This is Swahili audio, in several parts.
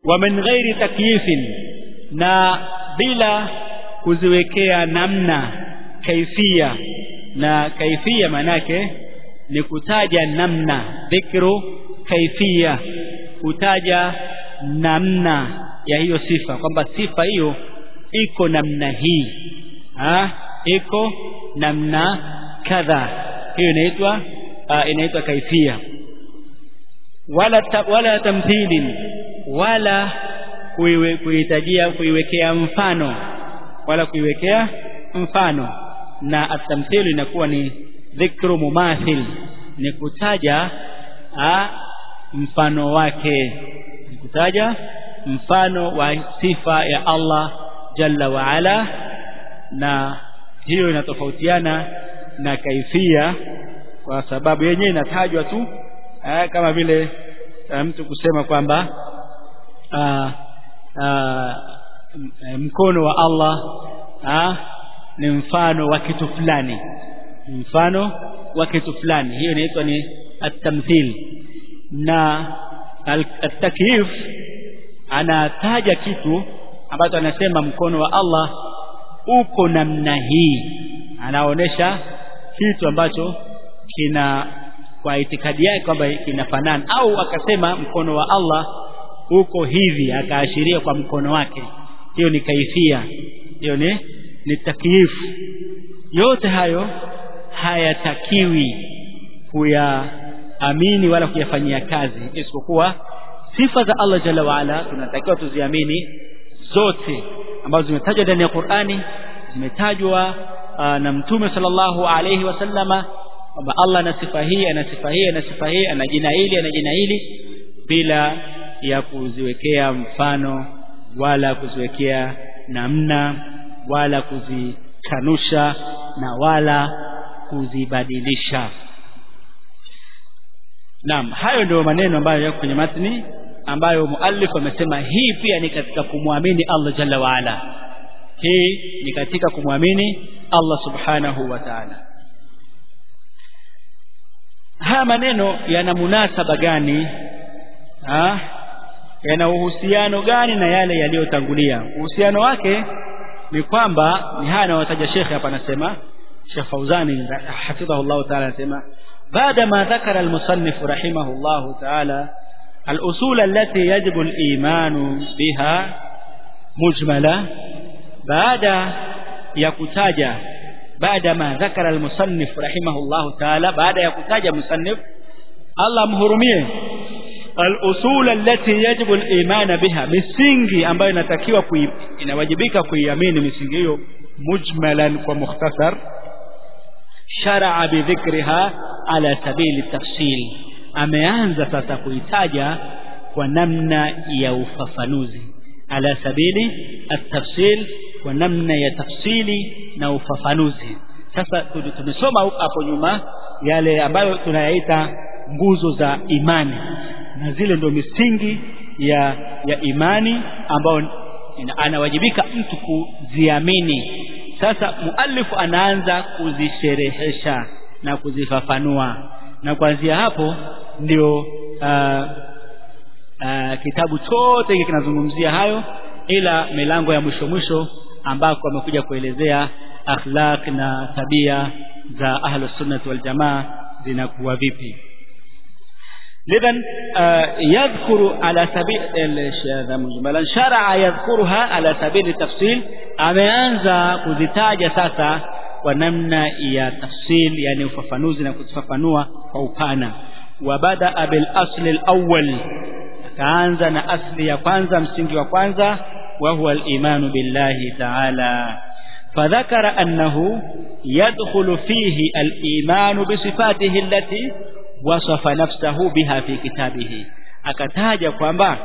wa min ghairi takyifin na bila kuziwekea namna kaifia na kaifia manake ni kutaja namna dhikru kaifia kutaja namna ya hiyo sifa kwamba sifa hiyo iko namna hii ha? iko namna kadha hiyo inaitwa uh, inaitwa kaifia wala ta, wala tamthilin wala kuiwe, kuitajia kuiwekea mfano wala kuiwekea mfano na atamthilu inakuwa ni dhikru mumathil ni kutaja a, mfano wake ni kutaja mfano wa sifa ya Allah jalla wa ala na hiyo inatofautiana na kaifia kwa sababu yenyewe inatajwa tu aa, kama vile aa, mtu kusema kwamba aa, aa, mkono wa Allah aa, ni mfano wa kitu fulani ni mfano wa kitu fulani hiyo inaitwa ni at-tamthil na at-takyif anataja kitu ambacho anasema mkono wa Allah uko namna hii anaonesha kitu ambacho kina kwa itikadi yake kwamba kinafanana au akasema mkono wa Allah uko hivi akaashiria kwa mkono wake hiyo ni kaifia hiyo ni ni takyifu yote hayo hayatakiwi kuyaamini wala kuyafanyia kazi isipokuwa sifa za Allah jalla waala tunatakiwa tuziamini zote ambazo zimetajwa ndani ya Qur'ani zimetajwa na mtume sallallahu alayhi wasallama kwamba Allah ana sifa hii ana sifa hii ana sifa hii ana jina hili ana jina hili bila ya kuziwekea mfano wala kuziwekea namna wala kuzikanusha na wala kuzibadilisha Naam hayo ndio maneno ambayo yako kwenye matni ambayo muallif amesema hii pia ni katika kumwamini Allah jalla waala hii ni katika kumwamini Allah subhanahu wa ta'ala haya maneno yana munasaba gani ha? yana uhusiano gani na yale yaliyotangulia uhusiano wake ni kwamba ni haya anayotaja shekhe hapa anasema Sheikh Fauzani hafidhahu Allah ta'ala anasema بعد ما ذكر المصنف رحمه الله تعالى الأصول التي يجب الإيمان بها مجملة بعد يكتاج بعد ما ذكر المصنف رحمه الله تعالى بعد يكتاج مصنف الله مهرميه الأصول التي يجب الإيمان بها misingi ambayo inatakiwa inawajibika kuiamini misingi hiyo mujmalan kwa mukhtasar sharaa bidhikriha ala sabili tafsil ameanza sasa kuitaja kwa namna ya ufafanuzi ala sabili at-tafsil kwa namna ya tafsili na ufafanuzi sasa tumesoma hapo nyuma yale ambayo tunayaita nguzo za imani na zile ndio misingi ya ya imani ambayo anawajibika mtu kuziamini sasa muallifu anaanza kuzisherehesha na kuzifafanua na kuanzia hapo ndio uh, uh, kitabu chote hiki kinazungumzia hayo ila milango ya mwisho mwisho ambako amekuja kuelezea akhlaq na tabia za ahlus sunnah wal jamaa zinakuwa vipi lidhan yadhkuru ala sabil shadha mujmalan shar'a yadhkuruha ala sabil tafsil ameanza kuzitaja sasa kwa namna ya tafsil yani ufafanuzi na kuzifafanua kwa upana wa bada bil asli al awwal akaanza na asli ya kwanza msingi wa kwanza wa huwa al imanu billahi ta'ala فذكر أنه يدخل فيه الإيمان بصفاته التي وصف نفسه بها في كتابه akataja kwamba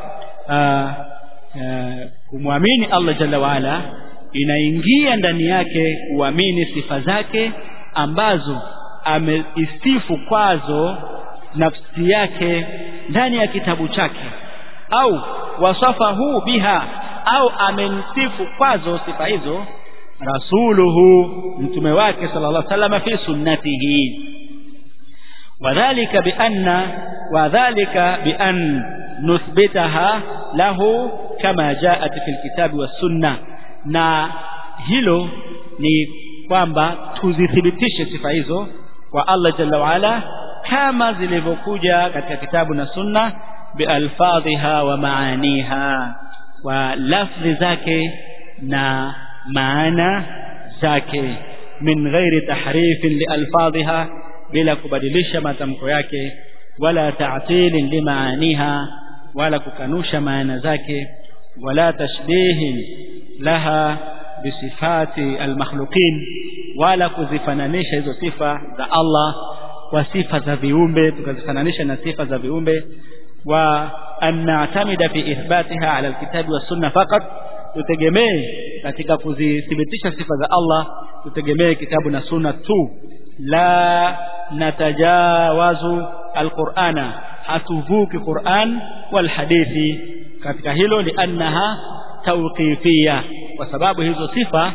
kumwamini Allah jalla waala inaingia ndani yake kuamini sifa zake ambazo ameisifu kwazo nafsi yake ndani ya kitabu chake au wasafahu biha au amemsifu kwazo sifa hizo rasuluhu mtume wake sallallahu alaihi wasallam fi sunnatihi wadhālika bianna wadhālika bian nuthbitaha lahu kama jaat fil kitabi was sunna na hilo ni kwamba tuzithibitishe sifa hizo kwa Allah jalla waala kama zilivyokuja katika kitabu na sunna bialfadhiha wa maaniha kwa lafzi zake na maana zake min ghairi tahrifin lialfadhiha bila kubadilisha matamko yake wala ta'tilin limaaniha wala kukanusha maana zake wala tashbihin laha bisifati almakhluqin wala kuzifananisha hizo sifa za Allah kwa sifa za viumbe tukazifananisha na sifa za viumbe wa an na'tamida fi ithbatiha ala alkitabi was sunna faqat tutegemee katika kuzithibitisha sifa za Allah tutegemee kitabu na sunna tu la natajawazu alqur'ana hatuvuki Qur'an wal hadithi katika hilo liannaha tawqifia kwa sababu hizo sifa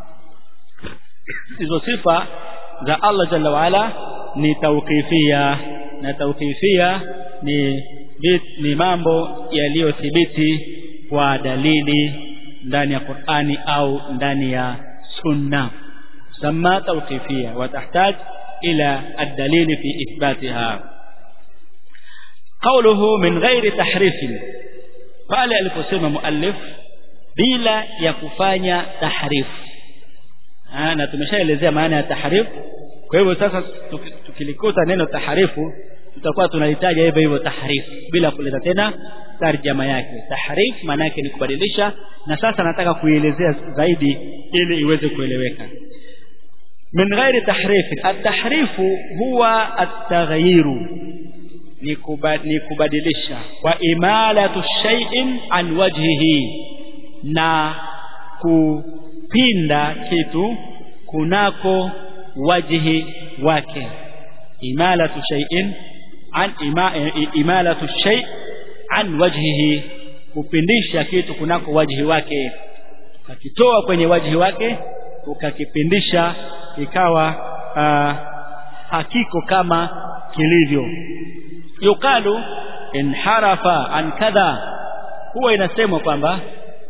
hizo sifa za Allah jalla waala ni tawqifia na tawqifia ni ni mambo yaliyothibiti kwa dalili ndani ya Qur'ani au ndani ya sunna sama tawqifia watahtaj ila ad-dalil fi ithbatiha qawluhu min ghairi tahrifin pale aliposema muallif bila ya kufanya tahrif na tumeshaelezea maana ya tahrif kwa hivyo sasa tukilikuta neno tahrifu tutakuwa tunahitaji hivyo hivyo tahrif bila kuleta tena tarjama yake tahrif maana yake ni kubadilisha na sasa nataka kuielezea zaidi ili iweze kueleweka min ghairi tahrif at-tahrifu huwa at-taghyiru ni kubadilisha wa imalatu shay'in an wajhihi na kupinda kitu kunako wajhi wake imalatu shay'in an ima, imalatu shay an wajhihi kupindisha kitu kunako wajhi wake ukakitoa kwenye wajhi wake ukakipindisha ikawa uh, hakiko kama kilivyo yukalu inharafa an kadha huwa inasemwa kwamba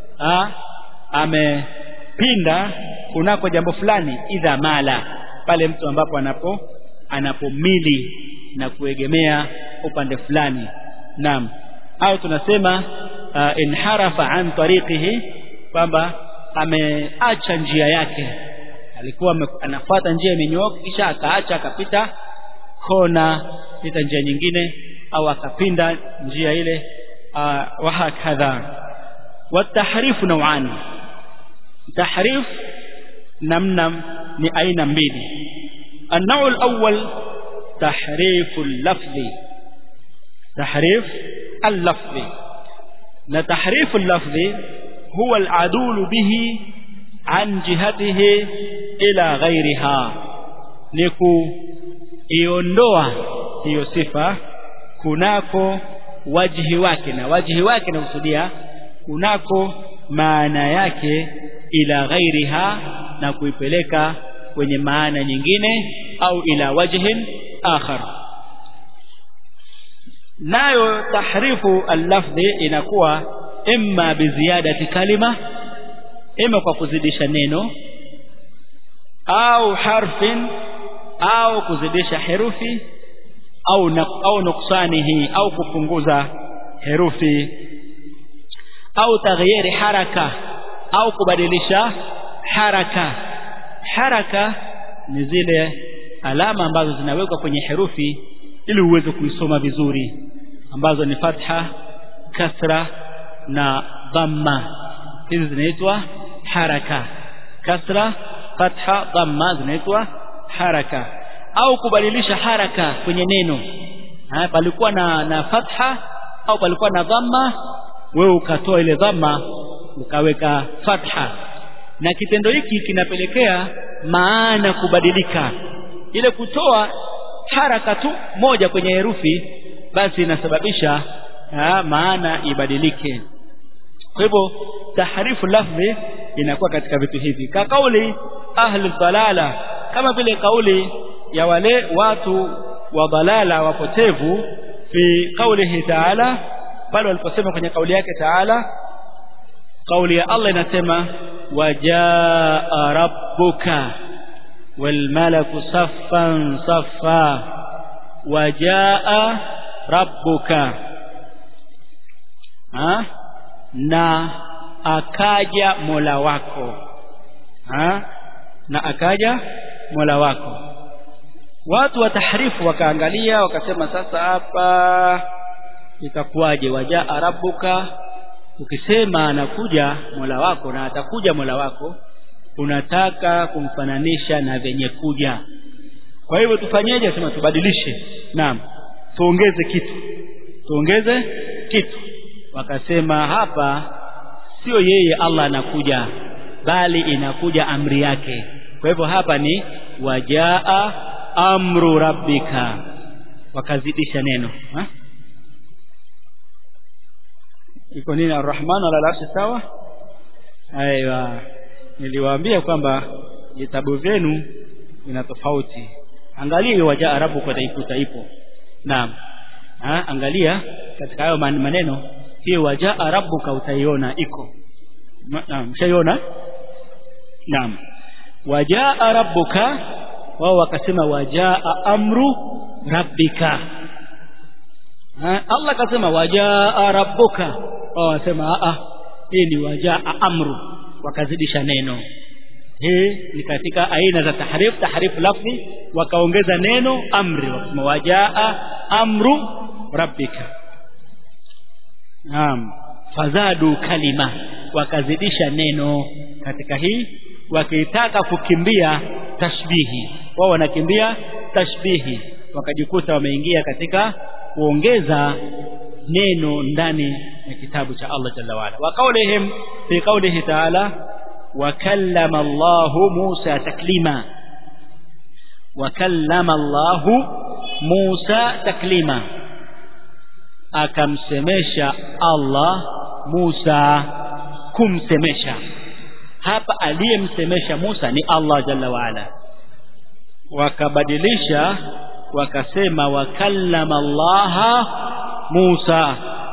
amepinda kunako jambo fulani idha mala pale mtu ambapo anapo anapomili na kuegemea upande fulani naam au tunasema uh, inharafa an tariqihi kwamba ameacha njia yake alikuwa anafuata njia imenyooka kisha akaacha akapita kona pita njia nyingine au akapinda njia ile uh, wa hakadha watahrifu nauani tahrif namna ni aina mbili النوع الأول تحريف اللفظ تحريف اللفظ لتحريف اللفظ هو العدول به عن جهته إلى غيرها نكو iondoa hiyo sifa kunako wajhi wake na wajhi wake nakusudia kunako maana yake ila ghairiha na kuipeleka kwenye maana nyingine au ila wajhin akhar nayo tahrifu al-lafdhi inakuwa imma biziadati kalima imma kwa kuzidisha neno au harfin au kuzidisha herufi au na, au nuksanihi au kupunguza herufi au taghyiri haraka au kubadilisha haraka haraka ni zile alama ambazo zinawekwa kwenye herufi ili uweze kuisoma vizuri ambazo ni fatha kasra na dhamma hizi zinaitwa haraka kasra fatha dhamma zinaitwa haraka au kubadilisha haraka kwenye neno ha, palikuwa na, na fatha au palikuwa na dhamma wewe ukatoa ile dhamma ukaweka fatha na kitendo hiki kinapelekea maana kubadilika ile kutoa haraka tu moja kwenye herufi basi inasababisha ha, maana ibadilike kwa hivyo taharifu lafzi inakuwa katika vitu hivi ka kauli ahli dhalala kama vile kauli ya wale watu wa dhalala wapotevu fi qaulihi ta'ala pale waliposema kwenye kauli yake taala kauli ya Allah inasema wajaa rabbuka walmalaku saffan saffa wajaa rabbuka ha? na akaja mola wako ha? na akaja mola wako watu wa tahrifu wakaangalia wakasema sasa hapa itakuwaje wajaa rabbuka ukisema anakuja mola wako na atakuja mola wako unataka kumfananisha na venye kuja kwa hivyo tufanyeje sema tubadilishe naam tuongeze kitu tuongeze kitu wakasema hapa sio yeye Allah anakuja bali inakuja amri yake kwa hivyo hapa ni wajaa amru rabbika wakazidisha neno ha? iko nini arrahman ala arshi sawa aiwa niliwaambia kwamba vitabu vyenu vina tofauti angalia hiyo wajaa arabu kwa taikuta ipo naam ha, angalia katika hayo maneno hiyo wajaa rabbuka utaiona iko naam mshaiona naam wajaa rabbuka wao wakasema wajaa amru rabbika ha, Allah akasema wajaa rabbuka wao wasema a hii ni wajaa amru wakazidisha neno hii ni katika aina za tahrif tahrif lafzi wakaongeza neno amri wakasema wajaa amru rabbika naam fazadu kalima wakazidisha neno katika hii wakitaka kukimbia tashbihi wao wanakimbia tashbihi wakajikuta wameingia katika kuongeza neno ndani ya kitabu cha Allah jalla waala wa qaulihim fi qaulihi ta'ala wa kallama Allah Musa taklima wa kallama Allah Musa taklima akamsemesha Allah Musa kumsemesha hapa aliyemsemesha Musa ni Allah jalla waala wakabadilisha wakasema wakallama Allah Musa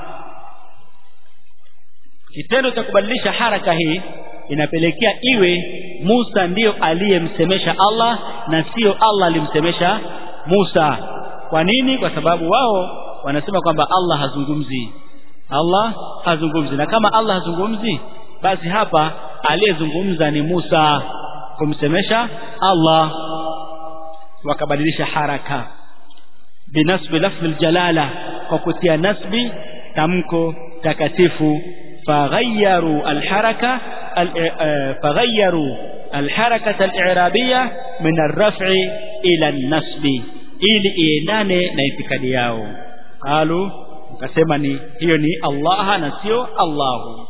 kitendo cha kubadilisha haraka hii inapelekea iwe Musa ndiyo aliyemsemesha Allah na sio Allah alimsemesha Musa kwa nini kwa sababu wao wanasema kwamba Allah hazungumzi Allah hazungumzi na kama Allah hazungumzi basi hapa aliyezungumza ni Musa kumsemesha Allah wakabadilisha haraka binasbi lafzi aljalala kwa kutia nasbi tamko takatifu faghayyaru alharaka faghayyaru alharakata alirabia min arraf'i ila an-nasbi ili iendane na itikadi yao qalu wakasema ni hiyo ni Allah na sio Allahu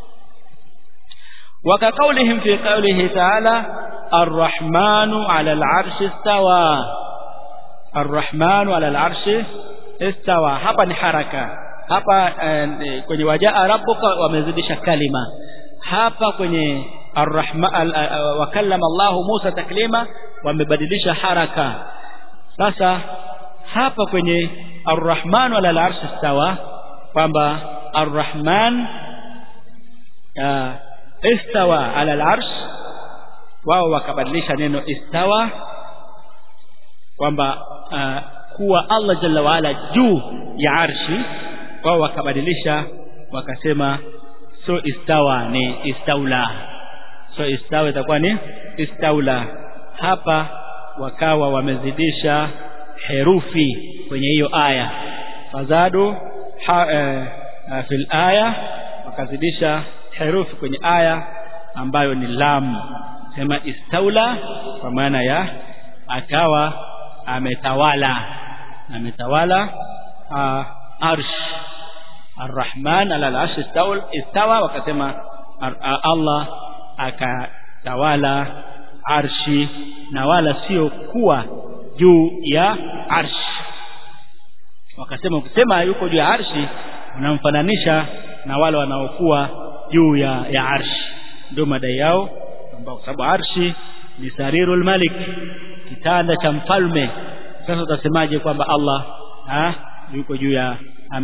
وكقولهم في قوله تعالى الرحمن على العرش استوى الرحمن على العرش استوى hapa ni haraka hapa eh, kwenye wajaa rabbuka wamezidisha kalima hapa kwenye arrahman wakallama Allahu Musa taklima wamebadilisha haraka sasa hapa kwenye arrahman ala al-arsh istawa kwamba arrahman istawa ala al-arsh wao wakabadilisha neno istawa kwamba uh, kuwa Allah jalla waala juu ya arshi wao wakabadilisha wakasema so istawa ni istaula so istawa itakuwa ni istaula hapa wakawa wamezidisha herufi kwenye hiyo aya fazadu ha, eh, fil aya wakazidisha herufi kwenye aya ambayo ni lam sema istaula kwa maana ya akawa ametawala ametawala uh, arsh arrahman ala al-arsh istawa wakasema Allah akatawala arshi na wala sio kuwa juu ya arshi wakasema ukisema yuko juu ya arshi unamfananisha na wale wanaokuwa juu ya, ya arshi ndio madai yao ambao kwa sababu arshi ni sarirul malik kitanda cha mfalme sasa utasemaje kwamba Allah ha, yuko juu ya ame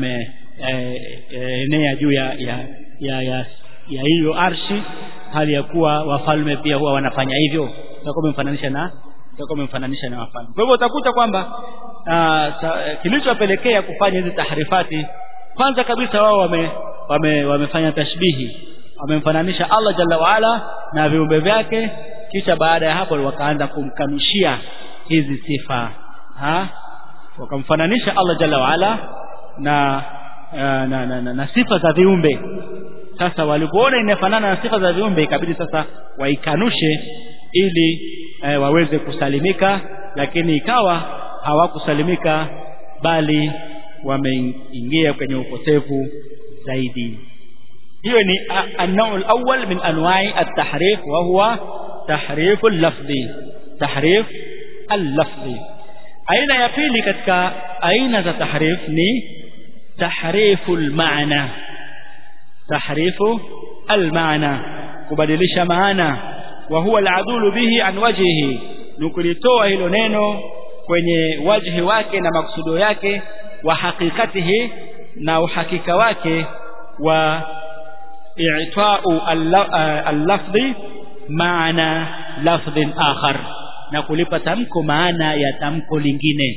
enea juu ya ya ya ya ya hiyo arshi hali ya kuwa wafalme pia huwa wanafanya hivyo utakuwa umemfananisha na utakuwa umemfananisha na wafalme kwa hivyo utakuta kwamba kilichopelekea kufanya hizi tahrifati kwanza kabisa wao wame, wame wamefanya tashbihi wamemfananisha Allah jalla waala na viumbe vyake kisha baada ya hapo wakaanza kumkanushia hizi sifa ha wakamfananisha Allah jalla waala na na, na, na, na, na sifa za viumbe sasa walipoona inafanana na sifa za viumbe ikabidi sasa waikanushe ili e, waweze kusalimika lakini ikawa hawakusalimika bali wameingia kwenye upotevu zaidi hiyo ni an-naw' al-awwal min anwa'i at-tahrif wa huwa tahrif al-lafzi tahrif al-lafzi aina ya pili katika aina za tahrif ni tahrifu al-ma'na tahrifu al-ma'na kubadilisha maana wa huwa al-adulu bihi an wajhihi nukulitoa hilo neno kwenye wajhi wake na maksudo yake wa hakikatihi na uhakika wake wa i'ta'u al-lafdhi maana lafdhin akhar na kulipa tamko maana ya tamko lingine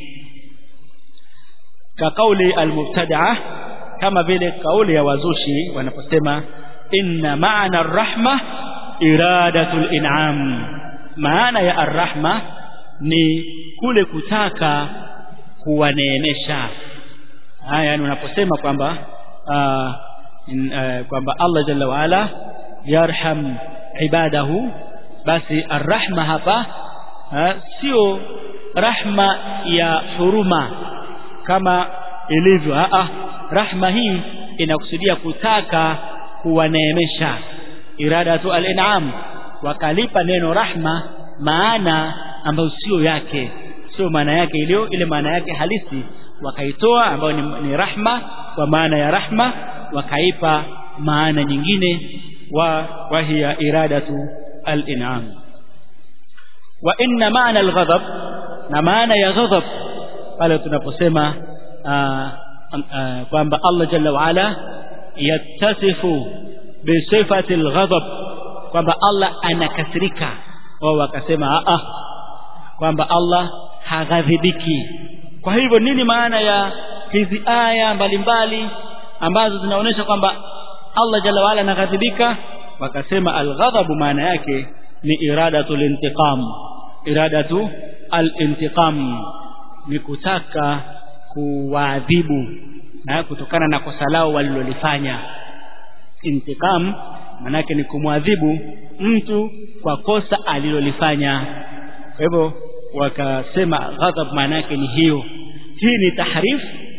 ka kauli al-mubtada'a kama vile kauli ya wazushi wanaposema inna maana ar-rahma iradatul in'am maana ya ar-rahma ni kule kutaka kuwaneemesha haya yani unaposema kwamba uh, kwamba Allah jalla waala yarham ibadahu basi arrahma hapa sio rahma ya huruma kama ilivyo a rahma hii inakusudia kutaka kuwaneemesha iradatu al-in'am wakalipa neno rahma maana ambayo sio yake sio maana yake iliyo ile maana yake halisi wakaitoa ambayo ni, ni rahma kwa maana ya rahma wakaipa maana nyingine wa wahiya iradatu al-in'am wa inna maana al-ghadab na maana ya ghadab pale tunaposema kwamba Allah jalla wa ala yattasifu bi sifati al-ghadab kwamba Allah anakasirika wao wakasema a kwamba Allah haghadhibiki kwa hivyo nini maana ya hizi aya mbalimbali ambazo zinaonyesha kwamba Allah jalla waala anaghadhibika wakasema alghadhabu maana yake ni iradatul intiqam iradatu al-intiqam ni kutaka kuwaadhibu na kutokana na kosa lao walilolifanya intiqam manake ni kumwadhibu mtu kwa kosa alilolifanya kwa hivyo wakasema ghadhab maana yake ni hiyo hii ni tahrif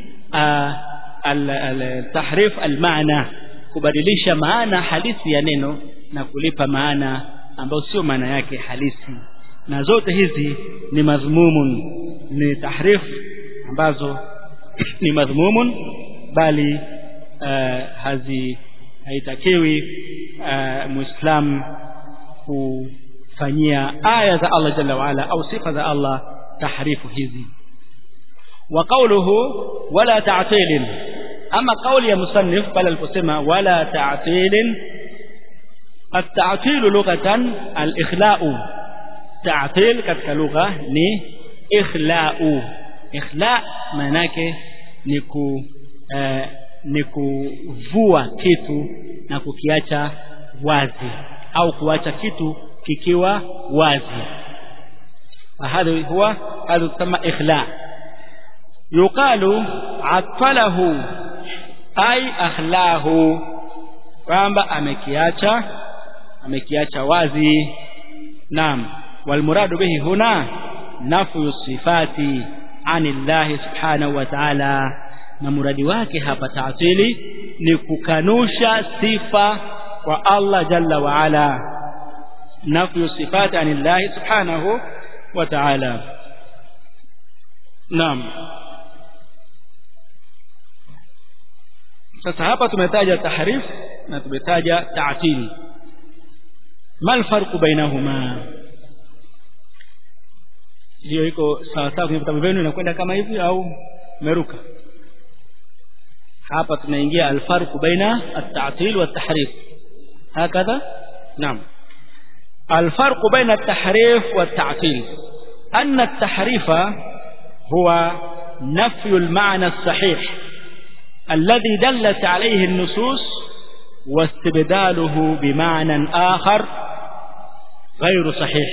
al-tahrif al-maana kubadilisha maana halisi ya neno na kulipa maana ambayo sio maana yake halisi na zote hizi ni madhmumun ni tahrif ambazo ni madhmumun bali uh, hazi haitakiwi uh, muislam kufanyia aya za Allah jalla waala au sifa za Allah tahrifu hizi wa qawluhu wala ta'til ama kauli ya musannif pale aliposema wala ta'til التعطيل لغة الإخلاء تعطيل katika lugha ni ikhla'u ikhla' maana yake ni ku eh, ni kuvua kitu na kukiacha wazi au kuacha kitu kikiwa wazi فهذا هو هذا يسمى إخلاء يقال عطله أي أخلاه kwamba amekiacha amekiacha wazi naam walmuradu bihi huna nafyu sifati anillahi subhanahu wa ta'ala na muradi wake hapa taatili ni kukanusha sifa kwa Allah jalla wa ala nafyu sifati anillahi subhanahu wa ta'ala naam sasa hapa tumetaja tahrif na tumetaja ta'til mal farqu bainahuma hiyo iko sawa sawa kwenye vitabu vyenu inakwenda kama hivi au meruka hapa tunaingia alfarqu baina at-ta'til wa at-tahrif hakadha naam الفرق بين التحريف والتعطيل أن التحريف هو نفي المعنى الصحيح الذي دلت عليه النصوص واستبداله بمعنى آخر غير صحيح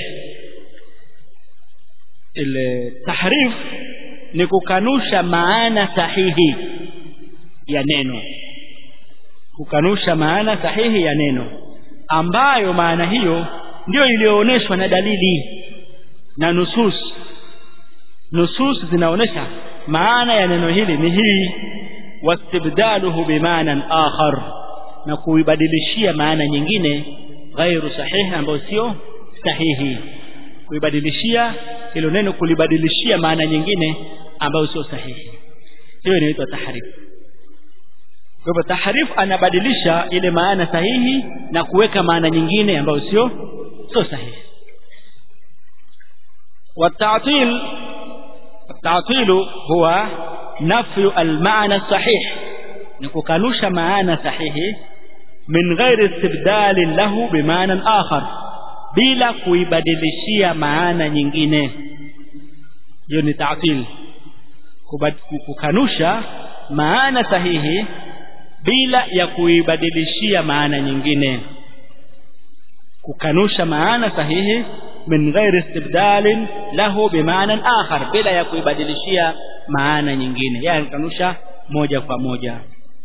التحريف نكوكانوشا معنى صحيح ya neno kukanusha maana sahihi ya neno ambayo maana hiyo ndiyo iliyoonyeshwa na dalili na nusus nusus zinaonyesha maana ya neno hili ni hii wastibdaluhu bimanan akhar na kuibadilishia maana nyingine ghairu sahihi ambayo sio sahihi kuibadilishia hilo neno kulibadilishia maana nyingine ambayo sio sahihi hiyo inaitwa tahrifu kwa hivyo tahrif anabadilisha ile maana sahihi na kuweka maana nyingine ambayo sio sio sahihi والتعطيل التعطيل هو نفي المعنى الصحيح نكوكانوش معنى صحيح من غير استبدال له بمعنى آخر bila kuibadilishia maana nyingine hiyo ni ta'til kukanusha maana sahihi bila ya kuibadilishia maana nyingine kukanusha maana sahihi min ghairi istibdalin lahu bimaana akhar bila ya kuibadilishia maana nyingine yani kanusha moja kwa moja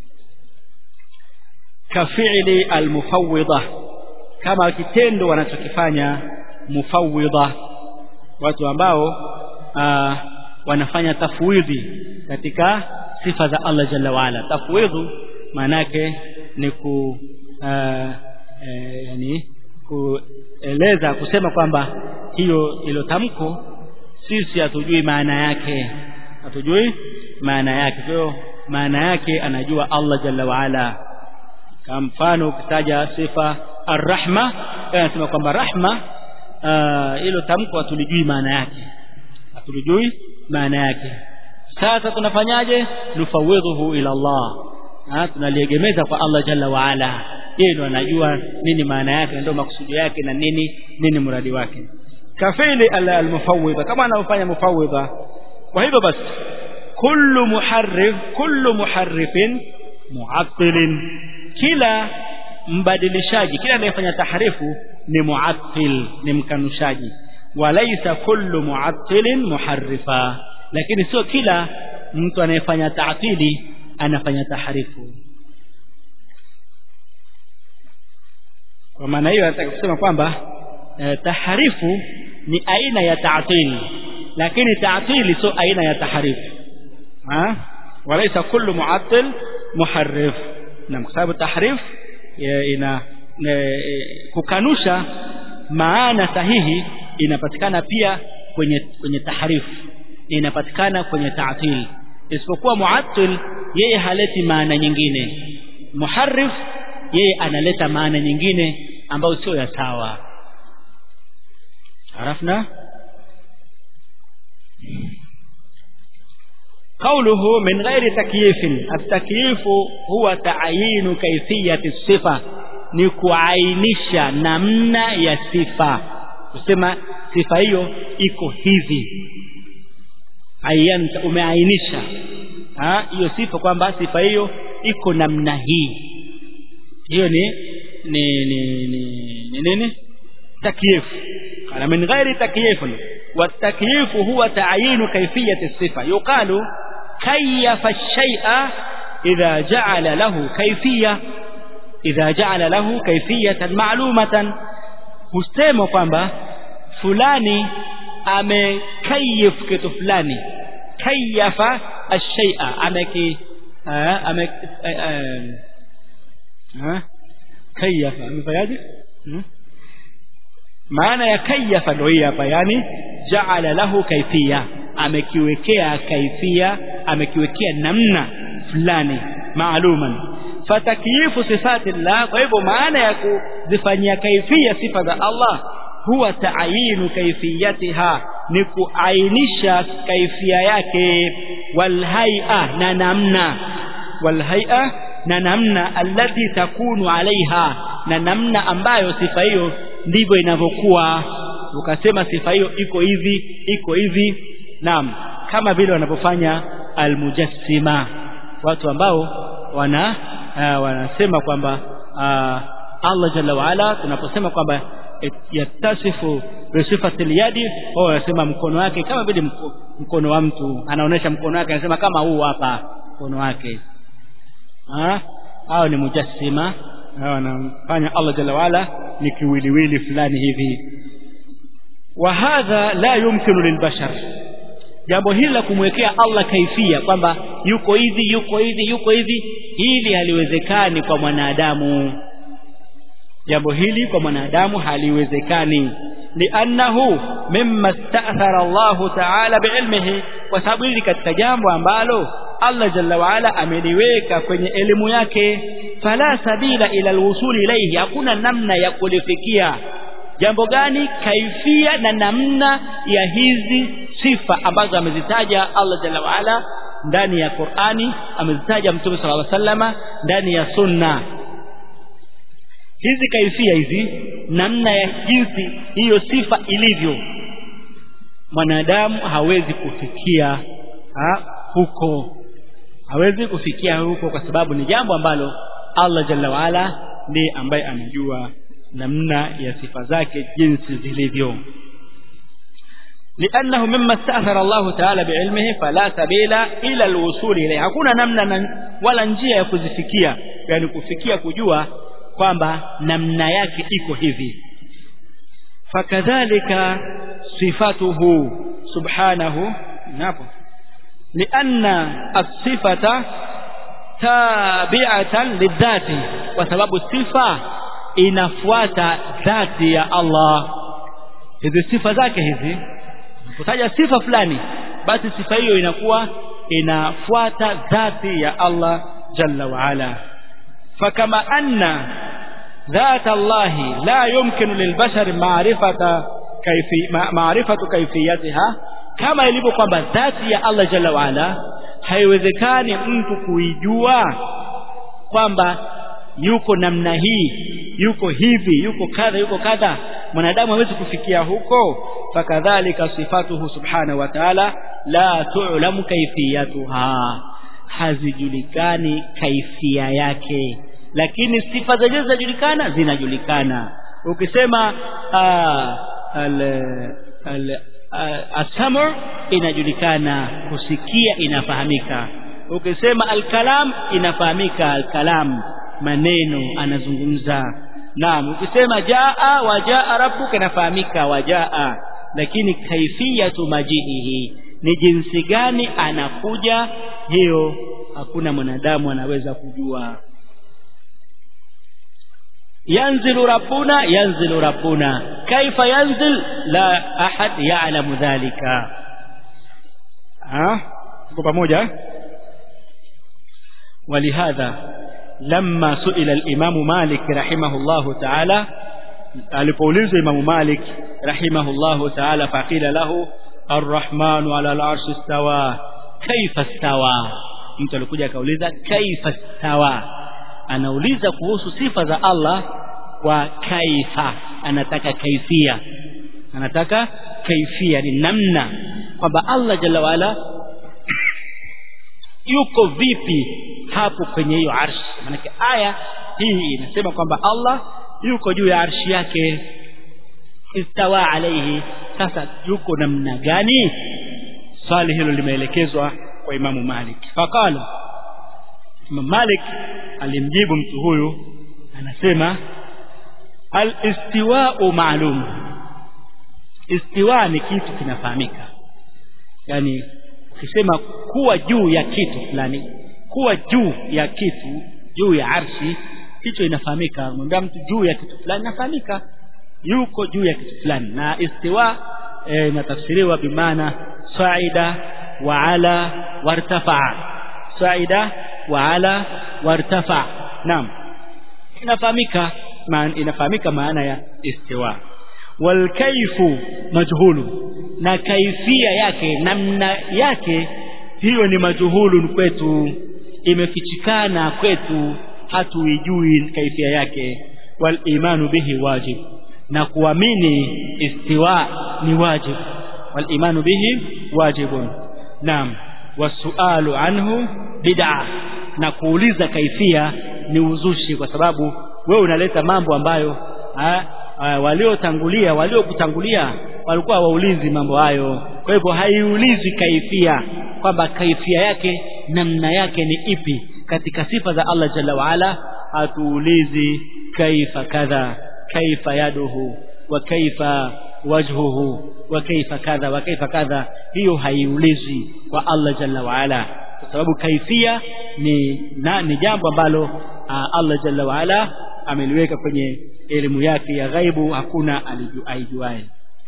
kafi'li almufawwidha kama kitendo wanachokifanya mufawwidha watu ambao aa, wanafanya tafwidhi katika sifa za Allah jalla waala tafwidhu maanake ni ku uh, e, yani kueleza kusema kwamba hiyo ilo tamko sisi hatujui maana yake hatujui maana yake kwa hiyo maana yake anajua Allah jalla waala kama mfano ukitaja sifa arrahma anasema kwamba rahma hilo tamko hatulijui maana yake hatulijui maana yake sasa tunafanyaje nufawidhuhu ila Allah ha, tunaliegemeza kwa Allah jalla waala yeye ndo anajua nini maana yake ndio makusudi yake na nini nini mradi wake kafili almufawwidha kama anaofanya mufawwidha kwa hivyo basi kullu muharrif kullu muharrifin muattilin kila mbadilishaji kila anayefanya tahrifu ni muattil ni mkanushaji walaysa kullu muattilin muharrifa lakini sio kila mtu anayefanya taatili anafanya tahrifu kwa maana hiyo nataka kusema kwamba eh, tahrifu ni aina ya taatili lakini taatili sio aina ya tahrifu ha walaysa kullu muattil muharrif na kwa sababu tahrif ina e, kukanusha maana sahihi inapatikana pia kwenye kwenye tahrifu inapatikana kwenye ta'til isipokuwa muattil yeye haleti maana nyingine muharrif yeye analeta maana nyingine ambayo sio ya sawa arafna قوله من غير تكييف التكييف هو تعيين كيفية الصفة ni kuainisha namna ya sifa kusema sifa hiyo iko hivi ayanta umeainisha hiyo sifa kwamba sifa hiyo iko namna hii hiyo ni ni ni ni nini takyif kana min ghairi takyif والتكييف هو تعيين كيفية الصفة يقال كيف الشيء إذا جعل له كيفية إذا جعل له كيفية معلومة husema kwamba fulani amekayif kitu fulani kayafa ashay'a ameki ame kayafa amefanyaje maana ya kayafa ndio hii hapa yani jaala lahu kaifia amekiwekea kaifia amekiwekea namna fulani maaluman fatakyifu sifati llah kwa hivyo maana ya kuzifanyia kaifia sifa za Allah huwa taayinu kaifiyatiha ni kuainisha kaifia yake walhaia na namna walhai'a na namna allati takunu alaiha na namna ambayo sifa hiyo ndivyo inavyokuwa ukasema sifa hiyo iko hivi iko hivi naam kama vile wanavyofanya almujassima watu ambao wana uh, wanasema kwamba uh, Allah jalla waala tunaposema kwamba yatasifu bisifati liyadi wao wanasema mkono wake kama vile mko, mkono wa mtu anaonesha mkono wake anasema kama huu hapa mkono wake ah hao ni mujassima hao wanamfanya Allah jalla waala ni kiwiliwili fulani hivi wa hadha la yumkinu lilbashar jambo hili la kumwekea Allah kaifia kwamba yuko hivi yuko hivi yuko hivi hili haliwezekani kwa mwanadamu jambo hili kwa mwanadamu haliwezekani liannahu mimma sta'thara Allahu ta'ala biilmihi kwa sababu hili katika jambo ambalo Allah jalla waala ameliweka kwenye elimu yake fala sabila ila alwusuli ilayhi hakuna namna ya kulifikia jambo gani kaifia na namna ya hizi sifa ambazo amezitaja Allah jalla waala ndani ya Qur'ani amezitaja Mtume sallallahu alaihi wasallama ndani ya sunna hizi kaifia hizi namna ya jinsi hiyo sifa ilivyo mwanadamu hawezi kufikia ha, huko hawezi kufikia huko kwa sababu ni jambo ambalo Allah jalla waala ndiye ambaye anajua namna ya sifa zake jinsi zilivyo لأنه مما استأثر الله تعالى بعلمه فلا سبيل إلى الوصول إليه hakuna namna wala njia ya kuzifikia yani kufikia kujua kwamba namna yake iko hivi fakadhalika sifatuhu subhanahu napo lianna as-sifata tabi'atan lidhati kwa sababu sifa inafuata dhati ya Allah hizi sifa zake hizi kutaja sifa fulani basi sifa hiyo inakuwa inafuata dhati ya Allah jalla wa ala fakama anna ذات الله لا يمكن للبشر معرفة كيفي معرفة كيفيتها kama ilivyo kwamba dhati ya Allah jalla waala haiwezekani mtu kuijua kwamba yuko namna hii yuko hivi yuko kadha yuko kadha mwanadamu hawezi kufikia huko fakadhalika sifatuhu subhanahu wa ta'ala la tu'lamu kaifiyatuha hazijulikani kaifia yake lakini sifa zenyewe zinajulikana zinajulikana ukisema al al asamur inajulikana kusikia inafahamika ukisema alkalam inafahamika alkalam maneno anazungumza naam ukisema jaa wajaa rabbuka inafahamika wajaa lakini kaifiyatu majiihi ni jinsi gani anakuja hiyo hakuna mwanadamu anaweza kujua yanzilu rabbuna yanzilu rabbuna kaifa yanzil la ahad ya'lamu dhalika ah tuko pamoja ولهذا لما سئل الإمام مالك رحمه الله تعالى alipoulizwa Imam Malik rahimahullahu ta'ala faqila lahu arrahmanu ala al-arshi istawa kaifa istawa mtu alikuja akauliza kaifa istawa anauliza kuhusu sifa za Allah kwa kaifa anataka kaifia anataka kaifia ni namna kwamba Allah jalla waala yuko vipi hapo kwenye hiyo arshi maanake aya hii inasema kwamba Allah yuko juu ya arshi yake istawa alaihi sasa yuko namna gani swali hilo limeelekezwa kwa imamu Malik faqala Imam Malik alimjibu mtu huyu anasema al-istiwa'u ma'lum istiwa ni kitu kinafahamika yani ukisema kuwa juu ya kitu fulani kuwa juu ya kitu juu ya arshi hicho inafahamika mwambia mtu juu ya kitu fulani inafahamika yuko juu ya kitu fulani na istiwa inatafsiriwa e, bimaana saida wa ala wartafa saida wa ala wartafa naam inafahamika ma, inafahamika maana ya istiwa walkaifu majhulu na kaifia yake namna yake hiyo ni majhulun kwetu imefichikana kwetu hatuijui kaifia yake wal imanu bihi wajib na kuamini istiwa ni wajib wal imanu bihi wajibun naam wasualu anhu bid'a na kuuliza kaifia ni uzushi kwa sababu wewe unaleta mambo ambayo waliotangulia waliokutangulia walikuwa waulizi mambo hayo kwa hivyo haiulizwi kaifia kwamba kaifia yake namna yake ni ipi katika sifa za Allah jalla waala hatuulizi kaifa kadha kaifa yaduhu wa kaifa wajhuhu wa kaifa kadha wa kaifa kadha hiyo haiulizwi kwa Allah jalla waala kwa sababu kaifia ni na, ni jambo ambalo Allah jalla waala ameliweka kwenye elimu yake ya ghaibu hakuna aijuaye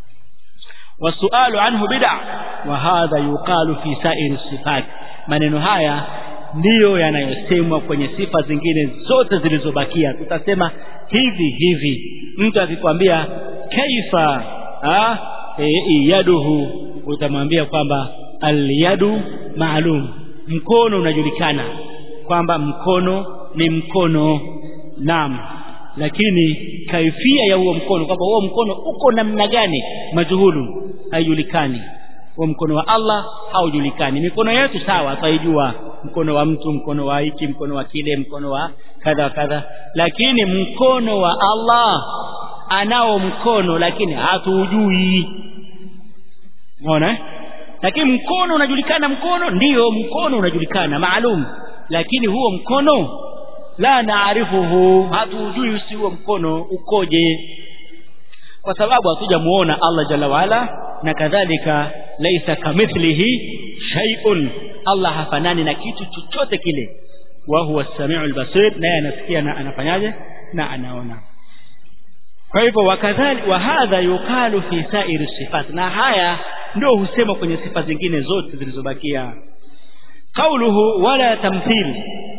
wasualu anhu bid'a wa hadha yuqalu fi sa'iri sifat maneno haya ndiyo yanayosemwa kwenye sifa zingine zote zilizobakia tutasema hivi hivi mtu akikwambia kaifa ah e, yaduhu utamwambia kwamba alyadu maalum mkono unajulikana kwamba mkono ni mkono naam lakini kaifia ya huo mkono kwamba huo mkono uko namna gani majuhulu haijulikani huo mkono wa Allah haujulikani mikono yetu sawa taijua mkono wa mtu mkono wa hiki mkono wa kile mkono wa kadha wa kadha lakini mkono wa Allah anao mkono lakini hatuujui unaona lakini mkono unajulikana mkono ndiyo mkono unajulikana maalum lakini huo mkono la naarifuhu hatujui usi huo mkono ukoje kwa sababu hatujamuona Allah jalla waala na kadhalika laisa kamithlihi shay'un Allah hafanani na kitu chochote kile wa huwa as-sami'u al-basir naye anasikia na anafanyaje na anaona kwa hivyo wakadhali wa hadha yuqalu fi sa'iri sifat na haya ndio husema kwenye sifa zingine zote zilizobakia qauluhu wala tamthil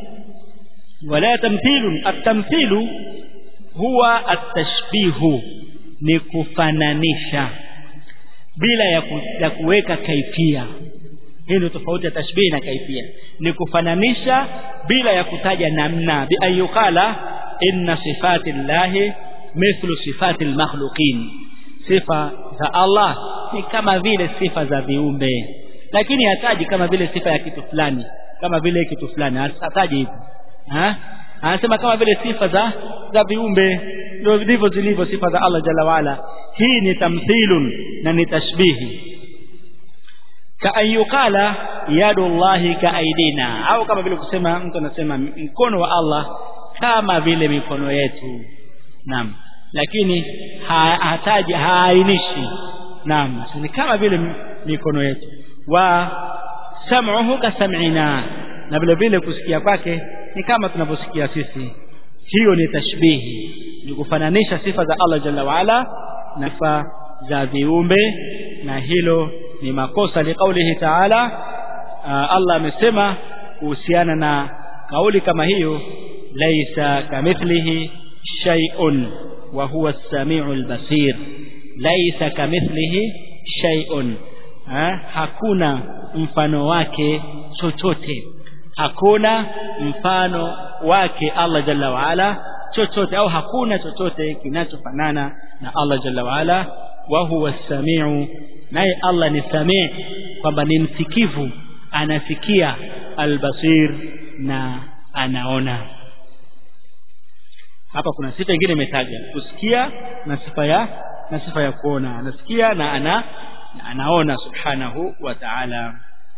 wala tamthil at-tamthil huwa at-tashbihu ni kufananisha bila ya, ku, ya kuweka kaifia hii ndio tofauti ya tashbihi na kaifia ni kufananisha bila ya kutaja namna bi ayukala inna sifati llahi mithlu sifati almakhluqin sifa za Allah ni kama vile sifa za viumbe lakini hataji kama vile sifa ya kitu fulani kama vile kitu fulani hataji hivyo ha anasema kama vile sifa za za viumbe ndio ndivyo zilivyo sifa za Allah jalla waala hii ni tamthilun na ni tashbihi ka ayukala yadu llahi ka aidina au kama vile kusema mtu anasema mkono wa Allah kama vile mikono yetu naam lakini hataji haainishi naam ni kama vile mikono yetu wa sam'uhu ka sam'ina na vile vile kusikia kwake ni kama tunavyosikia sisi hiyo ni tashbihi ni kufananisha sifa za Allah jalla waala na sifa za viumbe na hilo ni makosa liqaulihi ta'ala Allah amesema kuhusiana na kauli kama hiyo laisa kamithlihi shay'un wa huwa as-sami'ul basir laisa kamithlihi shay'un ha? hakuna mfano wake chochote hakuna mfano wake Allah jalla waala chochote au hakuna chochote kinachofanana na Allah jalla waala wa huwa as-sami'u naye Allah ni samii kwamba ni msikivu anasikia albasir na anaona hapa kuna sifa nyingine imetaja kusikia na sifa ya na sifa ya kuona anasikia na ana na anaona subhanahu wa ta'ala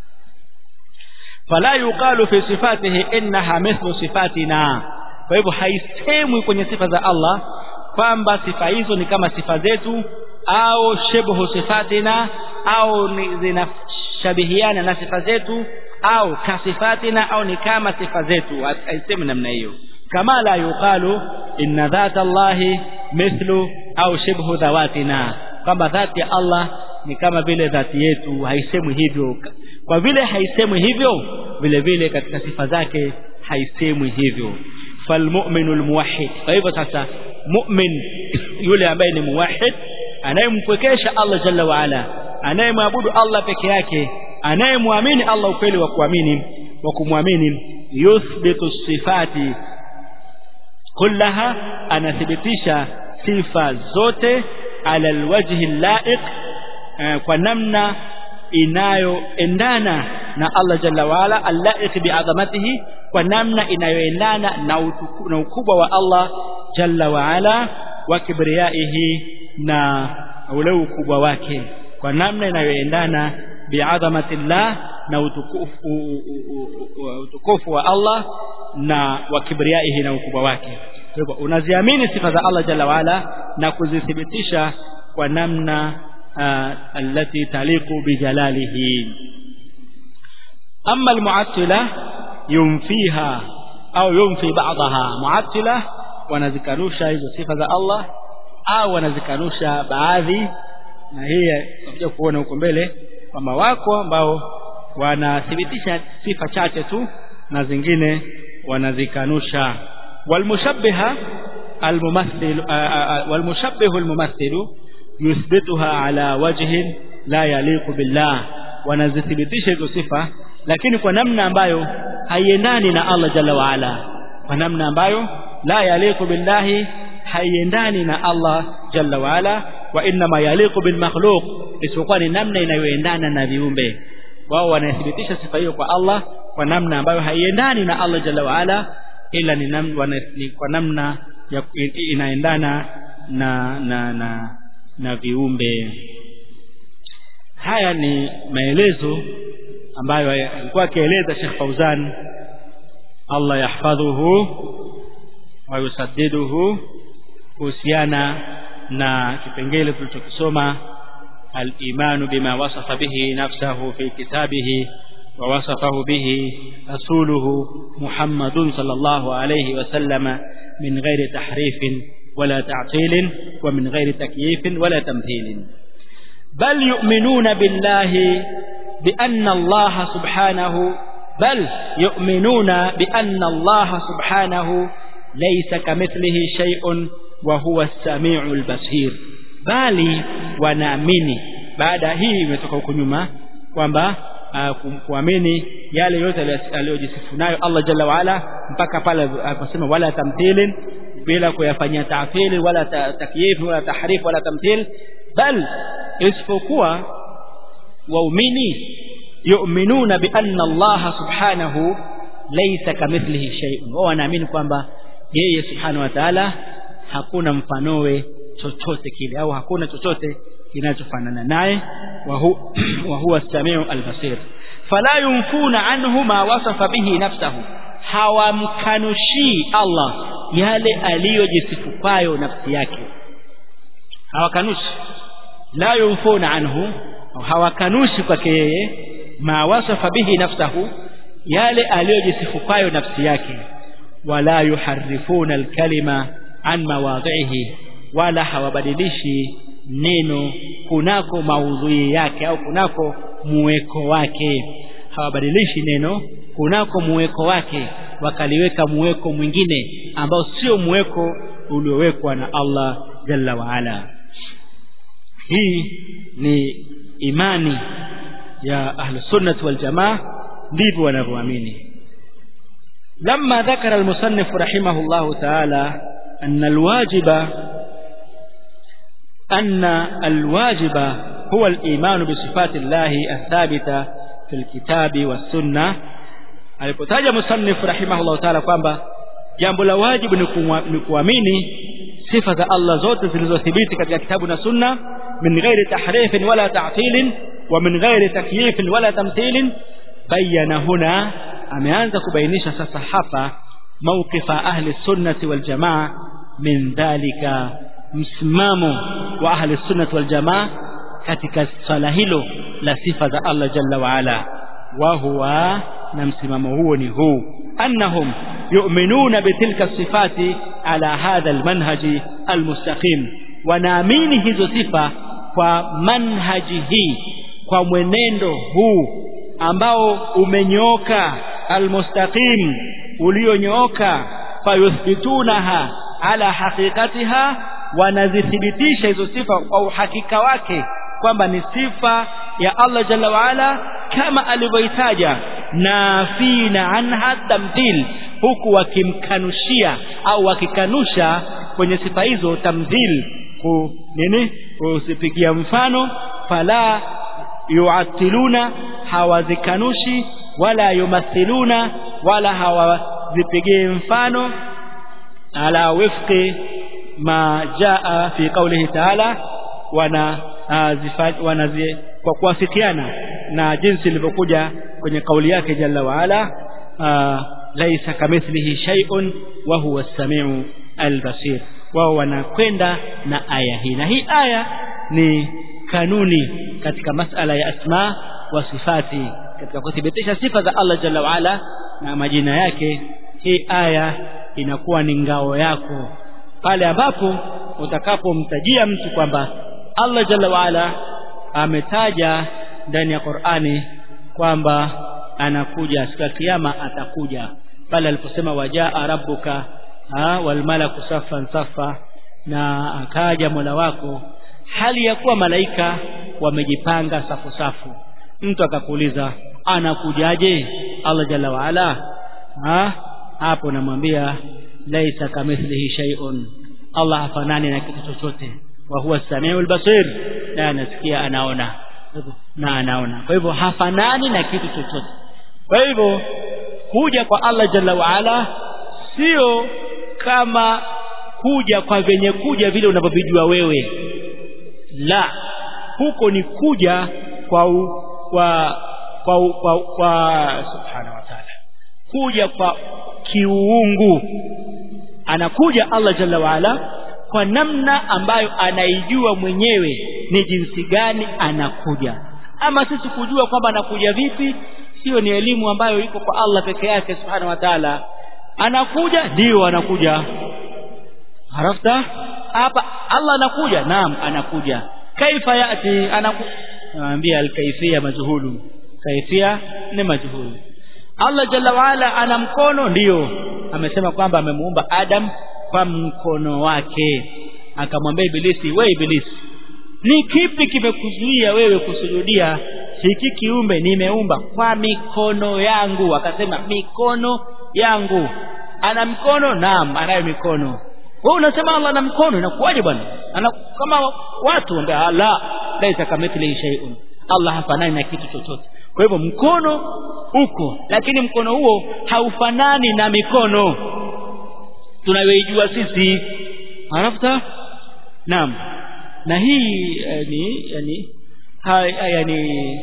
fala yuqalu fi sifatihi innaha mithlu sifatina kwa hivyo haisemwi kwenye sifa za Allah kwamba sifa hizo ni kama sifa zetu au shibhu sifatina au zinashabihiana na sifa zetu au kasifatina au ni kama sifa zetu haisemi namna hiyo kama la yuqalu inna dhata Allahi mithlu au shibhu dhawatina kwamba dhati ya Allah ni kama vile dhati yetu haisemwi hivyo kwa vile haisemwi hivyo vile vile katika sifa zake haisemwi hivyo falmu'minu almuwahhid kwa hivyo sasa mu'min yule ambaye ni muwahhid anayempwekesha Allah jalla wa ala anayemwabudu Allah peke yake anayemwamini Allah ukweli wa kuamini wa kumwamini yuthbitu sifati kullaha anathibitisha sifa zote ala alwajhi laiq kwa namna inayoendana na Allah jalla waala allaiq bi'azamatihi kwa namna inayoendana na, utuku, na ukubwa wa Allah jalla waala wa kibriyaihi na ule ukubwa wake kwa namna inayoendana bi'azamatillah na utukufu utukufu wa Allah na wa kibriyaihi na ukubwa wake kwa hivyo unaziamini sifa za Allah jalla waala na kuzithibitisha kwa namna التي تليق بجلاله أما المعطلة ينفيها أو ينفي بعضها معطلة wanazikanusha hizo sifa za Allah au wanazikanusha baadhi na hii tutakuja kuona huko mbele kwamba wako ambao wanathibitisha sifa chache tu na zingine wanazikanusha walmushabbiha almumathil walmushabbihu almumathilu yuthbituha ala wajhin la yaliqu billah wanazithibitisha hizo sifa lakini kwa namna ambayo haiendani na Allah jalla waala kwa namna ambayo la yaliqu billahi haiendani na Allah jalla waala wa inma yaliqu bil makhluq isipokuwa ni namna inayoendana na viumbe wao wanathibitisha sifa hiyo kwa Allah kwa namna ambayo haiendani na Allah jalla waala ila ni, nam, wana, ni kwa namna ya inaendana na na na na viumbe haya ni maelezo ambayo alikuwa akieleza Sheikh Fauzan Allah yahfadhuhu wa yusaddiduhu kuhusiana na kipengele tulichokisoma al-imanu bima wasafa bihi nafsahu fi kitabihi wa wasafahu bihi rasuluhu Muhammadun sallallahu alayhi wa sallama min ghairi tahrifin ولا تعطيل ومن غير تكييف ولا تمثيل بل يؤمنون بالله بأن الله سبحانه بل يؤمنون بأن الله سبحانه ليس كمثله شيء وهو السميع البصير bali wanaamini baada hii imetoka huko nyuma kwamba uh, kuamini yale yote aliyojisifu nayo Allah jalla waala mpaka pale aliposema wala tamthilin bila kuyafanyia ta'fili wala takyif wala tahrif wala tamthil bal isipokuwa waumini yu'minuna bi anna Allah subhanahu laysa kamithlihi shay'un wao wanaamini kwamba yeye subhanahu wa ta'ala hakuna mfanowe chochote kile au hakuna chochote kinachofanana naye wa huwa as-sami'u al-basir fala yunfuna anhu ma wasafa bihi nafsahu hawamkanushii Allah yale aliyojisifu kwayo nafsi yake hawakanushi la yunfuna anhu hawakanushi kwake yeye ma wasafa bihi nafsahu yale aliyojisifu kwayo nafsi yake wala yuharifuna alkalima an mawadhihi wala hawabadilishi neno kunako maudhui yake au kunako muweko wake hawabadilishi neno kunako muweko wake wakaliweka muweko mwingine ambao sio muweko uliowekwa na Allah jalla waala hii ni imani ya ahlusunnah wal jamaa ndivyo wanavyoamini لما ذكر المصنف رحمه الله تعالى أن الواجب أن الواجب هو الإيمان بصفات الله الثابتة في الكتاب والسنة alipotaja musannif rahimahullah taala kwamba jambo la wajibu ni kuamini sifa za Allah zote zilizothibiti katika kitabu na sunna min ghairi tahrifin wala ta'tilin wa min ghairi takyifin wala tamthilin bayana huna ameanza kubainisha sasa hapa mawqifa ahli sunnati wal jamaa min dhalika msimamo wa ahli sunnati wal jamaa katika swala hilo la sifa za Allah jalla wa ala wa huwa na msimamo huo ni huu annahum yu'minuna bitilka sifati ala hadha almanhaji almustaqim wanaamini hizo sifa kwa manhaji hii kwa mwenendo huu ambao umenyooka almustaqim ulionyooka fayuthbitunaha ala haqiqatiha wanazithibitisha hizo sifa kwa uhakika wake kwamba ni sifa ya Allah jalla waala kama alivyoitaja nafina anha tamthil huku wakimkanushia au wakikanusha kwenye sifa hizo tamthil ku nini kusipigia mfano fala yuatiluna hawazikanushi wala yumathiluna wala hawazipigii mfano ala wifqi ma jaa fi qawlihi ta'ala wana wanazi kwa kuafikiana na jinsi ilivyokuja kwenye kauli yake jalla wa ala laisa kamithlihi shay'un wa huwa as-sami'u al-basir wao wanakwenda na aya hii na hii aya ni kanuni katika masala ya asma wa sifati katika kuthibitisha sifa za Allah jalla wa ala na majina yake hii aya inakuwa ni ngao yako pale ambapo utakapomtajia mtu kwamba Allah jalla wa ala ametaja ndani ya Qur'ani kwamba anakuja siku ya kiyama atakuja pale aliposema wajaa rabbuka wal malaku saffan saffa na akaja Mola wako hali ya kuwa malaika wamejipanga safu safu mtu akakuuliza anakujaje Allah jalla wa ala ha hapo namwambia laisa kamithlihi shay'un Allah hafanani na kitu chochote wa huwa samiul basir na anasikia anaona na anaona kwa hivyo hafanani na kitu chochote kwa hivyo kuja kwa Allah jalla wa ala sio kama kuja kwa venye kuja vile unavyovijua wewe la huko ni kuja kwa u, kwa kwa kwa, kwa subhanahu wa ta'ala kuja kwa kiuungu anakuja Allah jalla wa ala kwa namna ambayo anaijua mwenyewe ni jinsi gani anakuja ama sisi kujua kwamba anakuja vipi sio ni elimu ambayo iko kwa Allah peke yake subhanahu wa ta'ala anakuja ndio anakuja harafta hapa Allah anakuja naam anakuja kaifa yati anaku naambia alkaifia majhulu kaifia ni majhulu Allah jalla waala ana mkono ndiyo amesema kwamba amemuumba Adam kwa mkono wake akamwambia ibilisi we ibilisi ni kipi kimekuzuia wewe kusujudia hiki kiumbe nimeumba kwa mikono yangu akasema mikono yangu ana mikono naam anayo mikono wewe unasema Allah ana mkono inakuwaje bwana ana kama watu ambao la laisa kamithlihi shay'un Allah hafanani na kitu chochote kwa hivyo mkono uko lakini mkono huo haufanani na mikono tunayoijua sisi arafta naam na hii yani yani ha, yani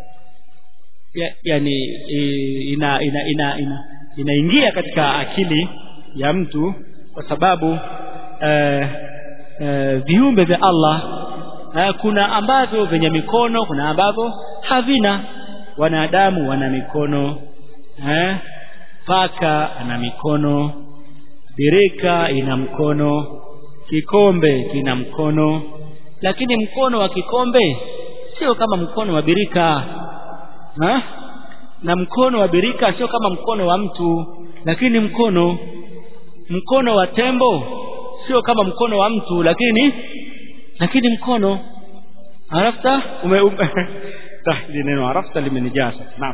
ya, yani ina ina ina ina inaingia katika akili ya mtu kwa sababu eh, eh, viumbe vya Allah eh, kuna ambavyo vyenye mikono kuna ambavyo havina wanadamu wana mikono eh, paka ana mikono birika ina mkono kikombe kina mkono lakini mkono wa kikombe sio kama mkono wa birika ha? na mkono wa birika sio kama mkono wa mtu lakini mkono mkono wa tembo sio kama mkono wa mtu lakini lakini mkono arafta ume, ume tahdi neno arafta limenijaa sasa naam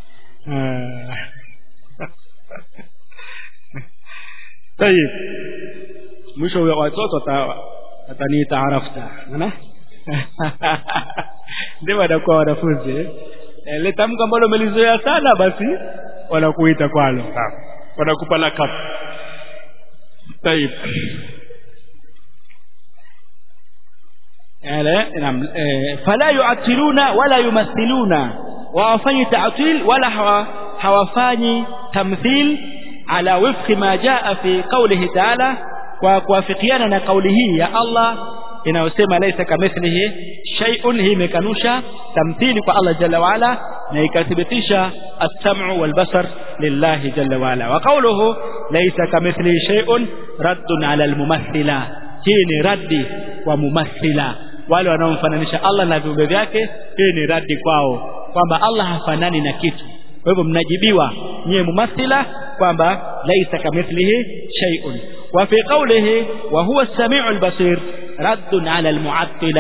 طيب mwisho wa watoto ataniita arafta ana ndio wanakuwa wanafunzi ile tamko ambalo umelizoea sana basi wanakuita kwalo wanakupa lakab طيب نعم فلا يعطلون ولا يمثلون وافني تعطيل ولا hawafanyi tamthil ala wifqi ma jaa fi qawlihi ta'ala kwa kuafikiana na kauli hii ya Allah inayosema laisa kamithlihi shay'un hii imekanusha tamthili kwa Allah jalla wa ala na ikathibitisha as-sam'u wal basar lillahi jalla wa ala wa qawluhu laisa kamithlihi shay'un raddun ala al-mumathila hii ni raddi kwa mumathila wale wanaomfananisha Allah na viumbe vyake hii ni raddi kwao kwamba Allah hafanani na kitu kwa hivyo mnajibiwa nyie mumathila kwamba laisa kamithlihi shay'un wa fi qawlihi wa huwa as-sami'u al-basir raddun 'ala al-mu'attila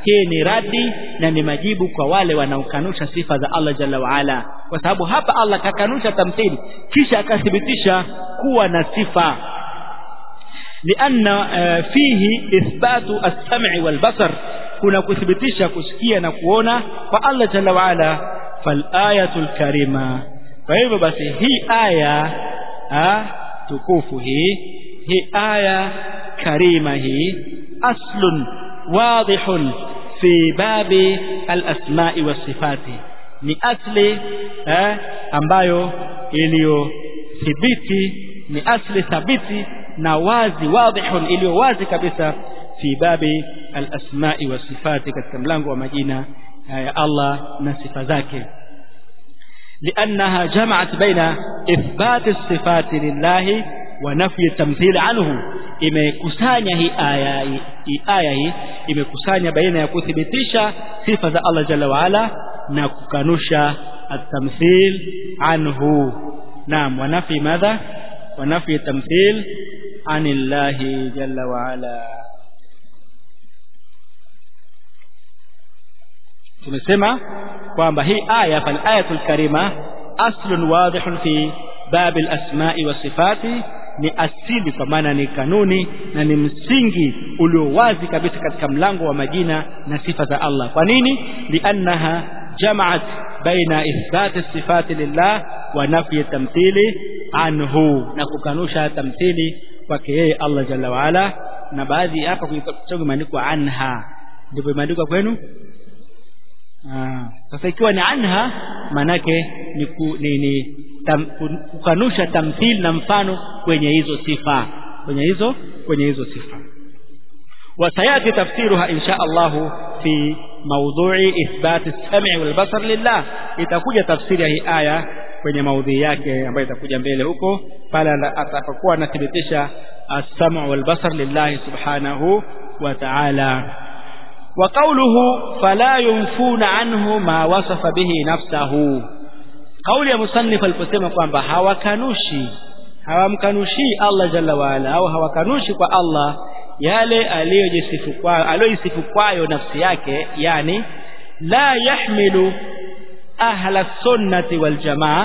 hii ni radi na ni majibu kwa wale wanaokanusha sifa za Allah jalla waala kwa sababu hapa Allah kakanusha tamthili kisha akathibitisha kuwa na sifa لأن فيه إثبات السمع والبصر kuna kuthibitisha kusikia na kuona kwa Allah jalla waala falayatul karima kwa hivyo basi hii aya ha, tukufu hii hii aya karima hii aslun wadihun fi babi alasma'i wasifati ni asli eh, ambayo iliyothibiti ni asli thabiti na wazi wadihun iliyo wazi kabisa fi babi alasma'i wasifati katika mlango wa majina ya Allah na sifa zake لأنها جمعت بين إثبات الصفات لله ونفي التمثيل عنه imekusanya hii aya hii aya hii imekusanya baina ya kuthibitisha sifa za Allah jalla waala na kukanusha at-tamthil anhu naam wa nafi madha wa nafi at-tamthil anillahi jalla waala tumesema kwamba hii aya fal ayatul karima aslun wadihun fi bab al-asma'i wa sifati ni asili kwa maana ni kanuni na ni msingi ulio wazi kabisa katika mlango wa majina na sifa za Allah kwa nini liannaha jama'at baina ithbati sifati lillah wa nafyi tamthili anhu na kukanusha tamthili kwake yeye Allah jalla waala na baadhi hapa kuitoka imeandikwa anha ndivyo imeandikwa kwenu sasa ikiwa ni anha manake ni, ku, ni, ni tam, kukanusha tamthil na mfano kwenye hizo sifa kwenye hizo kwenye hizo sifa وسياتي تفسيرها ان شاء الله في موضوع اثبات السمع والبصر لله itakuja tafsiri ya hii aya kwenye maudhui yake ambayo itakuja mbele huko pale atakapokuwa anathibitisha as-sam' wal basar lillahi subhanahu wa ta'ala وقوله فلا ينفون عنه ما وصف به نفسه kauli ya musannif aliposema kwamba hawakanushi hawamkanushi Allah jalla waala au hawakanushi kwa Allah yale aliyojisifu kwayo aliyojisifu kwayo nafsi yake yani la yahmilu ahla sunnati wal jamaa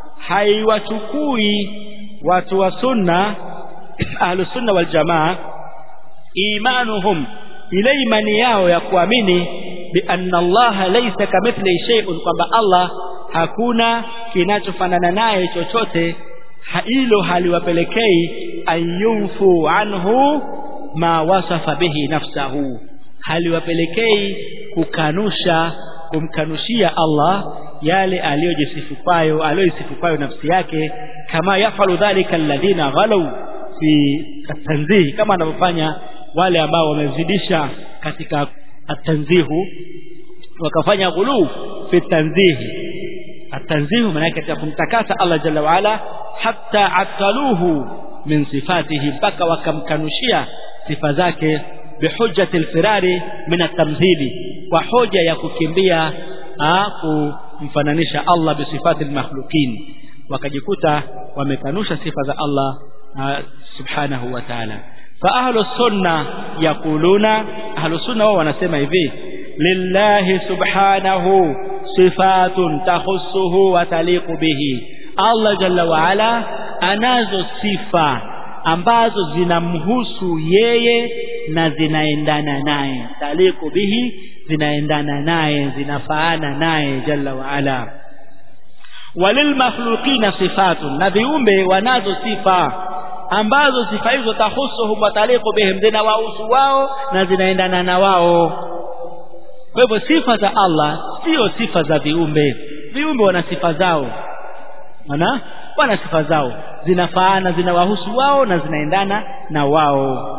haiwachukui watu wa sunna ahlu sunna wal jamaa imanuhum ile imani yao ya kuamini bi anna Allah laysa kamithli shay'un kwamba Allah hakuna kinachofanana naye chochote hilo haliwapelekei ayumfu anhu ma wasafa bihi nafsahu haliwapelekei kukanusha kumkanushia Allah yale aliyojisifu kwayo aliyojisifu kwayo nafsi yake kama yafalu dhalika alladhina ghalau fi tanzihi kama anavyofanya wale ambao wamezidisha katika atanzihu wakafanya ghulu fi tanzihi atanzihu maana yake katika kumtakasa Allah jalla waala hatta ataluhu min sifatihi mpaka wakamkanushia sifa zake bihujjati alfirari min atamthili kwa hoja ya kukimbia kumfananisha Allah bisifati almakhluqin wakajikuta wamekanusha sifa za Allah subhanahu wa ta'ala fa ahlu sunna yaquluna ahlu sunna wao wanasema hivi lillahi subhanahu sifatun takhussuhu wa taliqu bihi Allah jalla wa ala anazo sifa ambazo zinamhusu yeye na zinaendana naye taliqu bihi zinaendana naye zinafaana naye jalla wa ala walil makhluqina sifatun na viumbe wanazo sifa ambazo sifa hizo tahusuhum wa taliqu bihim zinawahusu wao na zinaendana na wao kwa hivyo sifa za Allah sio sifa za viumbe viumbe wana sifa zao wana wana sifa zao zinafaana zinawahusu wao na zinaendana na wao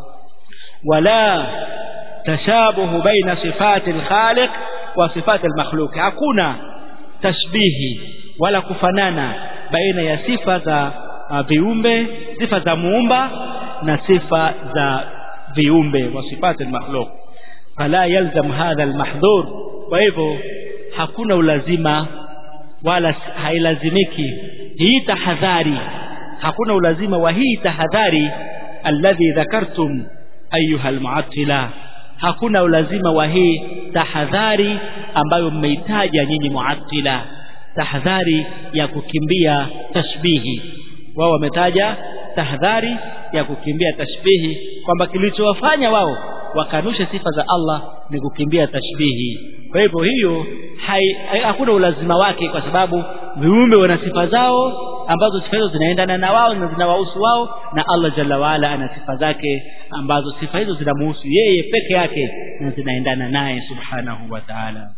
wala tashabuhu baina sifati alkhaliq wa sifati almakhluq hakuna tashbihi wala kufanana baina ya sifa za uh, viumbe sifa za muumba na sifa za viumbe wa sifati almakhluq fala yalzam hadha almahdhur kwa hivyo hakuna ulazima wala hailazimiki hii tahadhari hakuna ulazima wa hii tahadhari alladhi dhakartum ayuha almu'attila hakuna ulazima wa hii tahadhari ambayo mmeitaja nyinyi muattila tahadhari ya kukimbia tashbihi wao wametaja tahadhari ya kukimbia tashbihi kwamba kilichowafanya wao wakanushe sifa za Allah ni kukimbia tashbihi kwa hivyo hiyo hakuna ulazima wake kwa sababu viumbe wana sifa zao ambazo sifa hizo zinaendana na wao na zinawahusu wao na Allah jalla waala ana sifa zake ambazo sifa hizo zinamhusu yeye peke yake na zinaendana naye subhanahu wa ta'ala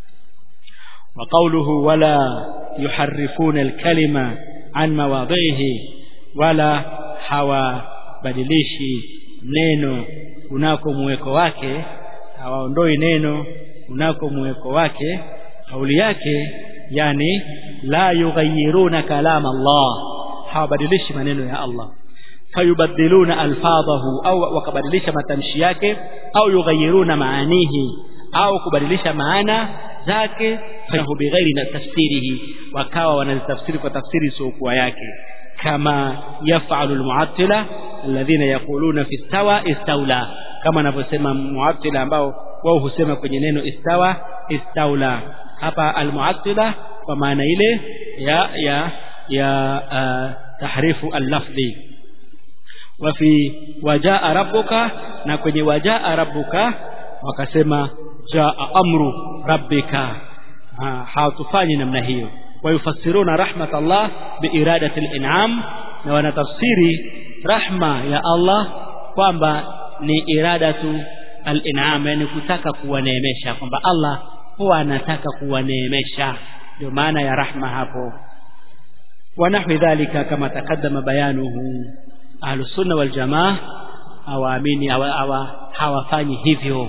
wa qawluhu wala yuharrifuna al-kalima an mawadhihi wala hawabadilishi neno kunako muweko wake hawaondoi neno kunako muweko wake kauli yake yani la yughayyiruna kalam Allah hawabadilishi maneno ya Allah fayubadiluna alfadhahu au wakabadilisha matamshi yake au yughayyiruna maanihi au kubadilisha maana zake fahu bighairi na tafsirihi wakawa wanazitafsiri kwa tafsiri isiyokuwa yake kama yafalu almu'attila alladhina yaquluna fi istawa istawla kama anavyosema mu'attila ambao wao husema kwenye neno istawa istawla hapa almu'attila kwa maana ile ya ya ya uh, tahrifu al-lafzi wa fi wajaa rabbuka na kwenye wajaa rabbuka wakasema jaa amru rabbika hawatufanyi namna hiyo wayufassiruna rahmat Allah biiradati al-in'am na wanatafsiri rahma ya Allah kwamba ni iradatu al-in'am yani kutaka kuwaneemesha kwamba Allah huwa anataka kuwaneemesha ndio maana ya rahma hapo wanahwi dhalika kama takaddama bayanuhu ahlus sunna wal jamaa hawaamini hawafanyi hivyo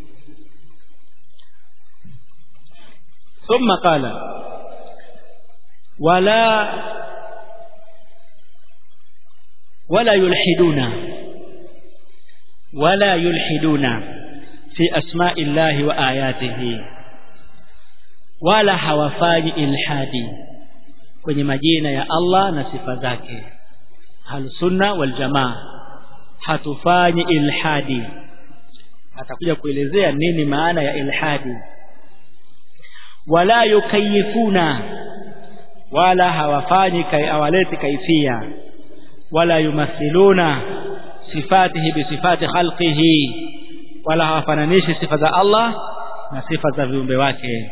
ثم قال ولا ولا يلحدون ولا يلحدون في أسماء الله وآياته wala hawafanyi ilhadi kwenye majina ya Allah na sifa zake halsunna wal jamaa hatufanyi ilhadi atakuja kuelezea nini maana ya ilhadi wala yukayifuna wala hawafanyi kai hawaleti kaifia wala yumathiluna sifatihi bisifati khalqihi wala hawafananishi sifa za Allah na sifa za viumbe wake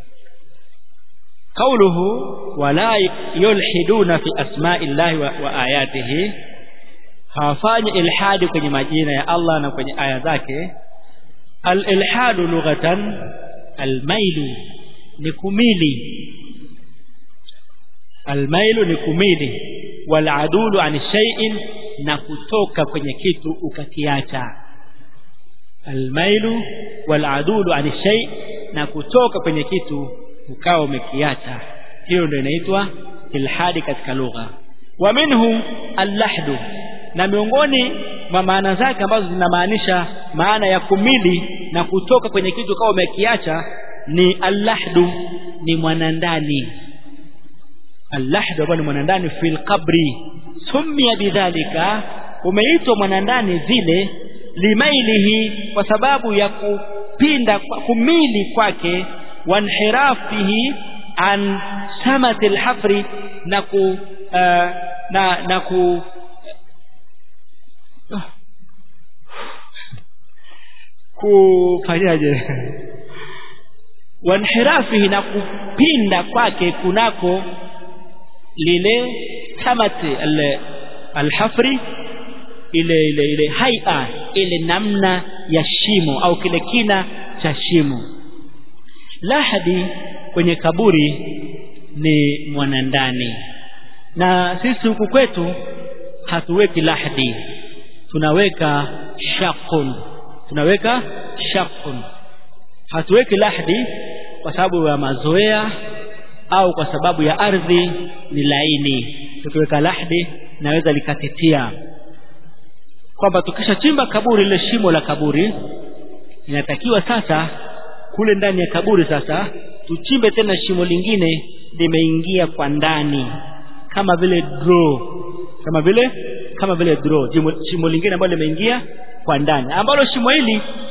قوله ولا يلحدون في أسماء الله وآياته hawafanyi ilhadi kwenye majina ya Allah na kwenye aya zake al-ilhadu lughatan al-mailu ni kumili al-mailu ni kumili wal adulu an shay'in na kutoka kwenye kitu ukakiacha al-mailu wal adulu an shay na kutoka kwenye kitu ukawa umekiacha hiyo ndio inaitwa ilhadi katika lugha wa minhu allahdu na miongoni mwa maana zake ambazo zinamaanisha maana ya kumili na kutoka kwenye kitu kama umekiacha ni allahdu ni mwanandani allahdu ambao ni mwanandani fil qabri sumia bidhalika umeitwa mwanandani vile limailihi kwa sababu ya kupinda kumili kwake wanhirafihi an samati alhafri na ku uh, na na ku uh, kufanyaje wanhirafihi na kupinda kwake kunako lile tamati alhafri ile ile ile haia ile namna ya shimo au kile kina cha shimo lahadi kwenye kaburi ni mwanandani na sisi huku kwetu hatuweki lahadi tunaweka shaqun tunaweka shaqun hatuweki lahadi kwa sababu ya mazoea au kwa sababu ya ardhi ni laini tukiweka lahadi naweza likatitia kwamba tukishachimba kaburi lile shimo la kaburi inatakiwa sasa kule ndani ya kaburi sasa tuchimbe tena shimo lingine limeingia kwa ndani kama vile draw kama vile kama vile draw shimo lingine ambalo limeingia kwa ndani ambalo shimo hili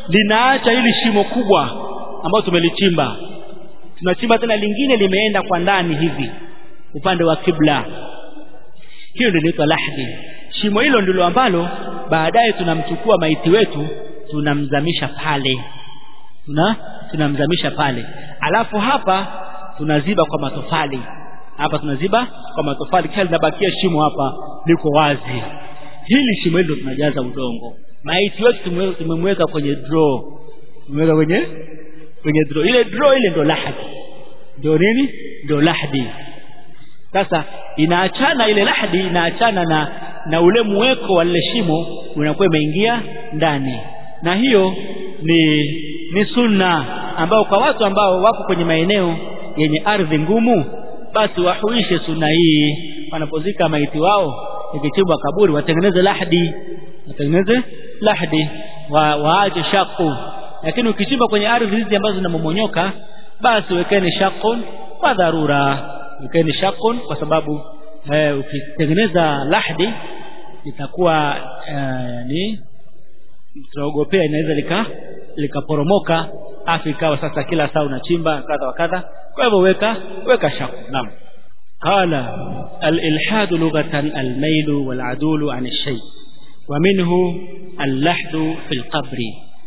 linaacha hili shimo kubwa ambalo tumelichimba tunachimba tena lingine limeenda kwa ndani hivi upande wa kibla hiyo ndio inaitwa lahdi shimo hilo ndilo ambalo baadaye tunamchukua maiti wetu tunamzamisha pale tuna tunamzamisha pale alafu hapa tunaziba kwa matofali hapa tunaziba kwa matofali kisha linabakia shimo hapa liko wazi hili shimo hilo tunajaza udongo maiti wetu tumemweka kwenye draw tumeweka kwenye kwenye draw ile draw ile ndio lahdi ndio nini ndio lahdi sasa inaachana ile lahdi inaachana na na ule muweko wa lile shimo unakuwa imeingia ndani na hiyo ni ni sunna ambao kwa watu ambao wako kwenye maeneo yenye ardhi ngumu basi wahuishe sunna hii wanapozika maiti wao ikichimbwa kaburi watengeneze lahdi watengeneze lahdi wa waache shaqu lakini ukichimba kwenye ardhi hizi ambazo zinamomonyoka basi wekeni shaqun kwa dharura wekeni shaqun kwa sababu eh, ukitengeneza lahdi itakuwa eh, ni tunaogopea inaweza lika likaporomoka afu ikawa sasa kila saa unachimba kadha wa kadha kwa hivyo weka weka shaku naam qala al-ilhad lughatan al-mail wal-adul an ash-shay ومنه اللحد في القبر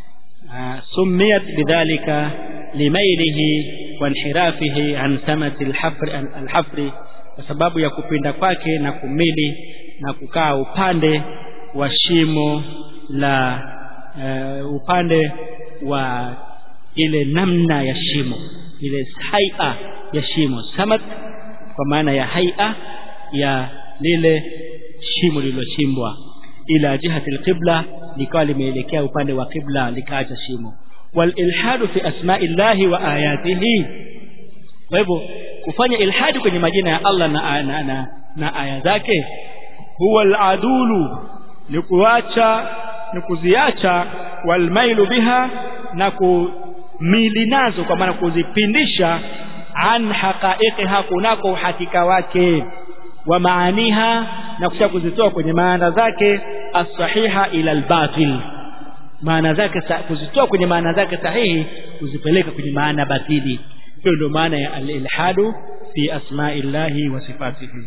سميت بذلك لميله وانحرافه عن سمة الحفر الحفر kwa sababu ya kupinda kwake na kumili na kukaa upande wa shimo la uh, upande wa ile namna ya shimo ile haia ya shimo samat kwa maana ya haia ya lile shimo lililochimbwa ila jihati alqibla likawa limeelekea upande wa qibla likaacha shimo wal ilhadu fi asma'illahi wa ayatihi kwa hivyo kufanya ilhadi kwenye majina ya Allah na, na, na, na aya zake huwa aladulu ni kuacha ni kuziacha walmailu biha na kumili nazo kwa maana kuzipindisha an haqaiqiha kunako uhakika wake wa maaniha na kisha kuzitoa kwenye maana zake as-sahiha ila al-batil maana zake kuzitoa kwenye maana zake sahihi kuzipeleka kwenye maana batili hiyo ndio maana ya al-ilhadu fi asma'illahi wa sifatihi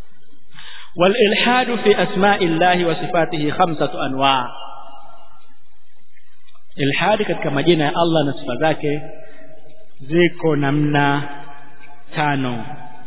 والإلحاد في أسماء الله وصفاته خمسة أنواع إلحاد katika majina ya Allah na sifa zake ziko namna tano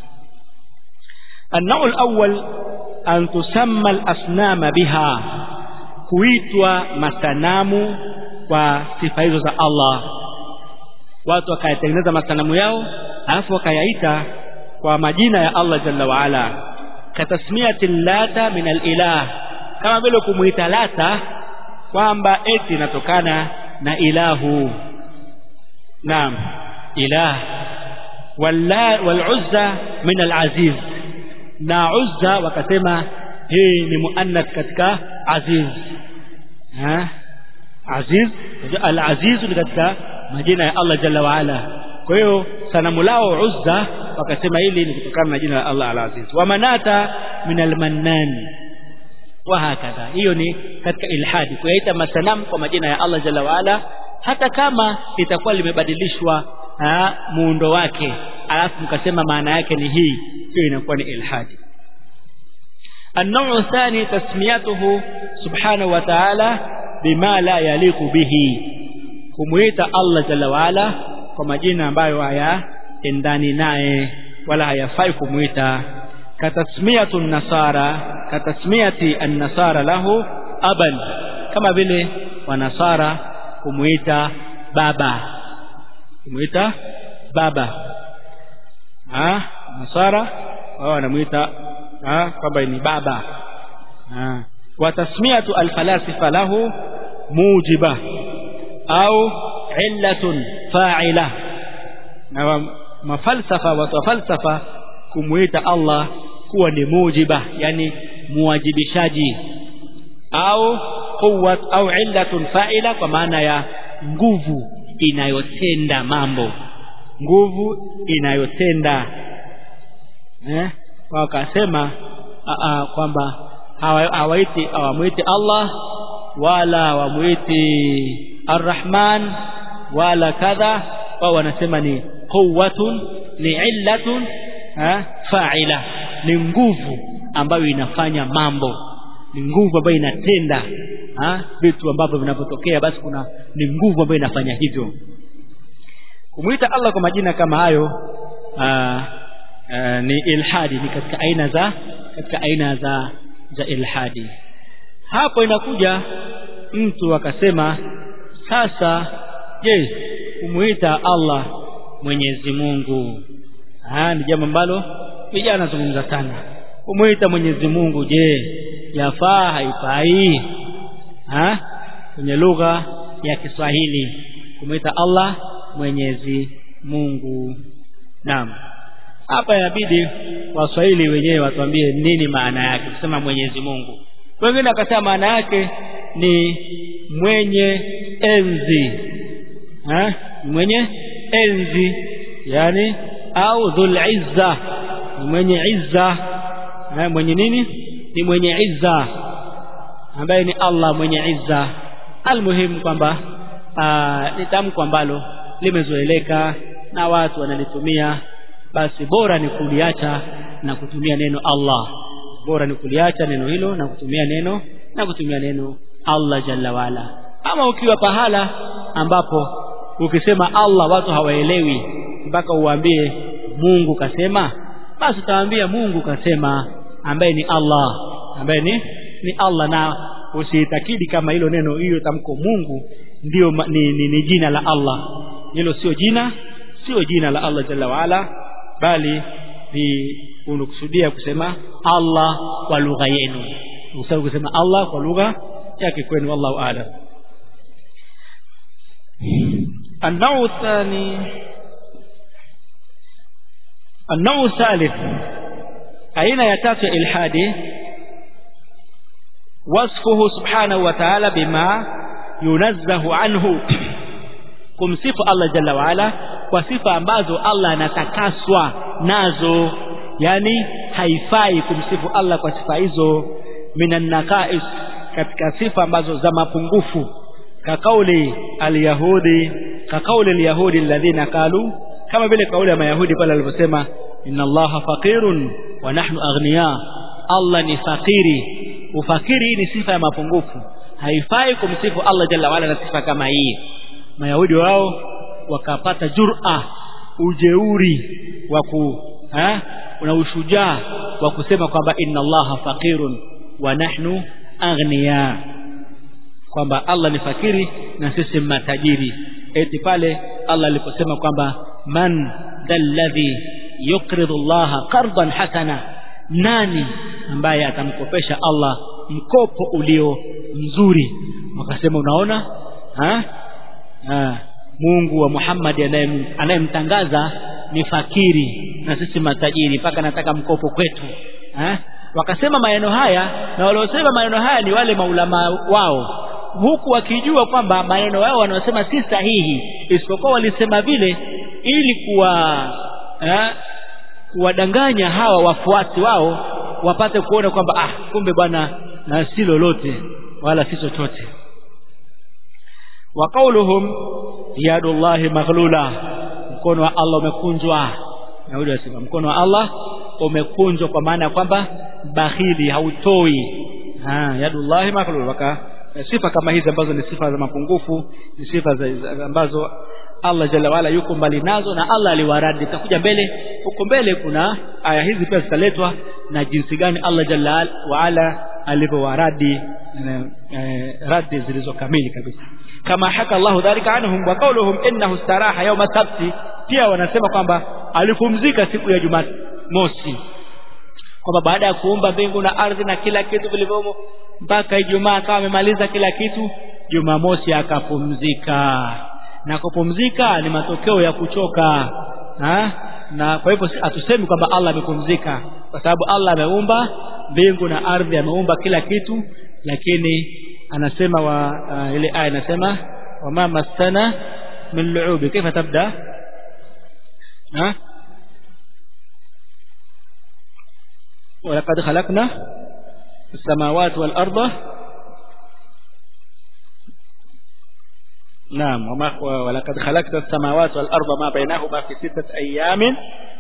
النوع الأول أن تسمى الأصنام بها kuitwa masanamu kwa sifa hizo za Allah watu wakayatengeneza masanamu yao alafu wakayaita kwa majina ya Allah jalla wa ala katasmiyati lata min alilah kama vile kumuita lata kwamba eti inatokana na ilahu naam ilah walla waluzza min alaziz na uzza wakasema hii ni muannath katika aziz ha aziz al-aziz ni katika majina ya Allah jalla wa ala kwa hiyo sanamu lao uzza wakasema hili ni kutokana na jina la Allah al-aziz wa manata min al-mannan wa hakadha hiyo ni katika ilhadi kuyaita masanamu kwa majina ya Allah jalla wa ala hata kama litakuwa limebadilishwa muundo wake alafu mkasema maana yake ni hii hiyo inakuwa ni ilhadi النوع الثاني تسميته سبحانه وتعالى بما لا يليق به kumuita Allah jalla waala kwa majina ambayo hayaendani naye wala hayafai kumuita katasmiyatu nasara katasmiyati an-nasara lahu aban kama vile wanasara kumuita baba kumuita baba ah nasara wao wanamuita ah kwamba ni baba ah wa tasmiyatu al-falasifa lahu mujiba au illatun fa'ila na mafalsafa watu falsafa kumuita Allah kuwa ni mujiba yani muwajibishaji au quwwat au illatun fa'ila kwa maana ya nguvu inayotenda mambo nguvu inayotenda eh wakasema kwamba hawaiti hawamuiti Allah wala wamuiti arrahman wala kadha wao wanasema ni quwwatun ni illatun ha, fa'ila ni nguvu ambayo inafanya mambo ni nguvu ambayo inatenda ha, vitu ambavyo vinavyotokea basi kuna ni nguvu ambayo inafanya hivyo kumuita Allah kwa majina kama hayo aa, aa, ni ilhadi ni katika aina za katika aina za za ilhadi hapo inakuja mtu akasema sasa je kumuita Allah Mwenyezi Mungu ah ni jambo ambalo vijana zungumza sana kumuita Mwenyezi Mungu je yafaa haifai ah kwenye lugha ya Kiswahili kumuita Allah Mwenyezi Mungu naam hapa inabidi waswahili wenyewe watuambie nini maana yake kusema Mwenyezi Mungu wengine akasema maana yake ni mwenye enzi ha? mwenye enzi yani au dhul izza ni mwenye izza ha? mwenye nini ni mwenye izza ambaye ni Allah mwenye izza almuhimu kwamba ni tamko ambalo limezoeleka na watu wanalitumia basi bora ni kuliacha na kutumia neno Allah bora ni kuliacha neno hilo na kutumia neno na kutumia neno Allah jalla wala ama ukiwa pahala ambapo ukisema Allah watu hawaelewi mpaka uwaambie Mungu kasema basi utawaambia Mungu kasema ambaye ni Allah ambaye ni ni Allah na usiitakidi kama hilo neno hiyo tamko Mungu ndio ni, ni, ni jina la Allah hilo sio jina sio jina la Allah jalla waala bali ni unakusudia kusema Allah kwa lugha yenu usahau kusema Allah kwa lugha yake kwenu wallahu a'lam النوع الثاني النوع الثالث أين يتاتي إلحادي وصفه سبحانه وتعالى بما ينزه عنه kumsifu Allah jalla waala kwa sifa ambazo Allah anatakaswa nazo yani haifai kumsifu Allah kwa sifa hizo minan naqais katika sifa ambazo za mapungufu kakauli alyahudi kakauli alyahudi alladhina qalu kama vile kauli ya mayahudi pale aliposema inna allaha faqirun wa nahnu aghniya Allah ni fakiri ufakiri ni sifa ya mapungufu haifai kumsifu Allah jalla waala na sifa kama hii mayahudi wao wakapata jur'a ujeuri wa ku una ushujaa wa kusema kwamba inna allaha faqirun wa nahnu aghniya kwamba Allah ni fakiri na sisi matajiri eti pale Allah aliposema kwamba man dalladhi yuqridu Allah qardan hasana nani ambaye atamkopesha Allah mkopo ulio mzuri wakasema unaona ha? Ha. Mungu wa Muhammad anayemtangaza ni fakiri na sisi matajiri mpaka nataka mkopo kwetu ha? wakasema maneno haya na waliosema maneno haya ni wale maulama wao huku wakijua kwamba maneno yao wanaosema si sahihi isipokuwa walisema vile ili kuwa eh, kuwadanganya hawa wafuasi wao wapate kuona kwamba ah kumbe bwana si lolote wala si chochote wa qauluhum yadullahi maghlula mkono wa Allah umekunjwa Yahudi wasema mkono wa Allah umekunjwa kwa maana ya kwamba bakhili hautoi ha yadullahi maghlula waka sifa kama hizi ambazo ni sifa za mapungufu ni sifa za, ambazo Allah jalla wala yuko mbali nazo na Allah aliwaradi itakuja mbele huko mbele kuna aya hizi pia zitaletwa na jinsi gani Allah jalla waala alivyowaradi eh, radi zilizokamili kabisa kama haka Allah dhalika anhum wa qawluhum innahu istaraha yawma sabti pia wanasema kwamba alipumzika siku ya Jumamosi kwamba baada ya kuumba mbingu na ardhi na kila kitu vilivyomo mpaka Ijumaa akawa amemaliza kila kitu Jumamosi akapumzika na kupumzika ni matokeo ya kuchoka ha? na kwa hivyo hatusemi kwamba Allah amepumzika kwa sababu Allah ameumba mbingu na ardhi ameumba kila kitu lakini anasema wa uh, ile aya inasema wama masana min lu'ubi kaifa tabda ha ولقد خلقنا السماوات والأرض naam wama walaqad khalaqna as-samawati wal arda ma bainahuma fi sittati ayamin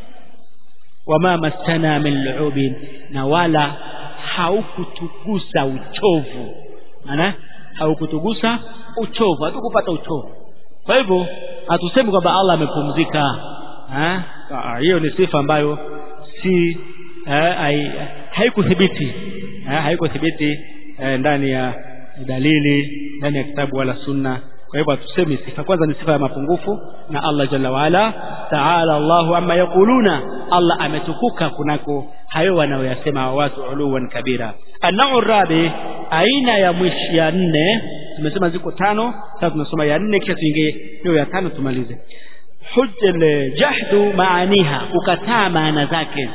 wama massana min lu'ubin na wala haukutugusa uchovu maana haukutugusa uchovu hatukupata uchovu kwa hivyo hatusemi kwamba Allah amepumzika hiyo ni sifa ambayo si haikuthibiti haikuthibiti ndani ya dalili ndani ya kitabu wala sunna kwa hivyo hatusemi sifa kwanza ni sifa ya mapungufu na Allah jalla waala taala Allahu amma yaquluna Allah ametukuka kunako hayo wanayoyasema watu uluwan kabira anau rabi aina ya mwisho ya nne tumesema ziko tano sasa tunasoma ya nne kisha tuingie hiyo ya tano tumalize hujjal jahdu maaniha kukataa maana zake